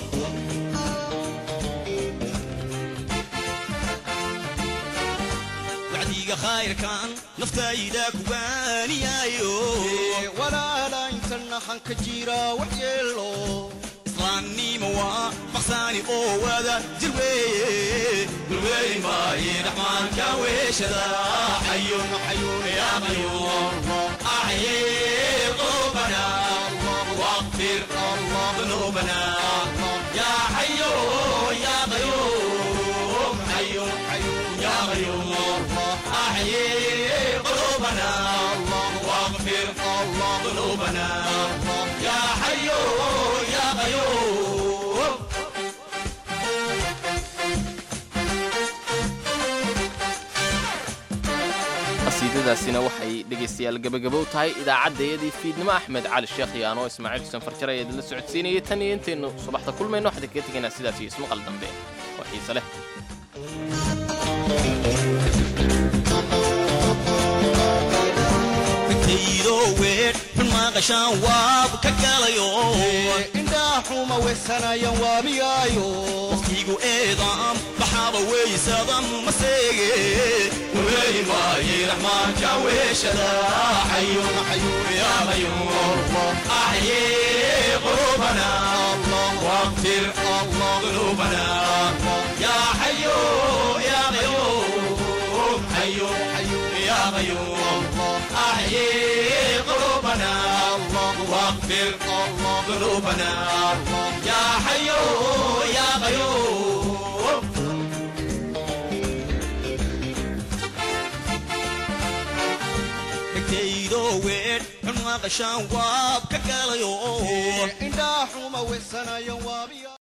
J: wacdiga khayrkan naftayda kuwaaniyaayo walaala intana hanka jira wax yeelo islaamnimo waa maqsaani oo wada jir weeye dulweeli maaye raxmaanka weeshada xayun xayun yaa qayuum axyi qulubana واغفر ذنوبنا يا حي يا قيوم حي يا قيوم أحيي قلوبنا واغفر ذنوبنا يا حي يا قيوم
B: qasiidadaasina waxay dhegaystayaal gebagabow tahay idaacaddayadii fiidnimo axmed cali sheekh iyo anoo ismaaciil xuseen farjar ayaa idinla socodsiinayay tan iyo intaynu subaxda kulmayno waxaan kaga tegaynaa sidaas iyo ismaqal dambe oo xiise leh
J: intaydo weer xun maaqashaan waab ka galayo indhaa xuma weysanayan waamigaayo waqtigu eedaam baxaaba weysadam maseege warweeli maaye raxmaanka weeshada xayun xayun yaa qayuum axyi qulubana واغفر ذنوبنا يا حي يا قيوم حي حي يا قيوم أحيي suubana yaa xayo yaa qayuub dhegtaydo weedh xun maqashaan waab ka galayo
T: indhaa xuma weysanayo waabiya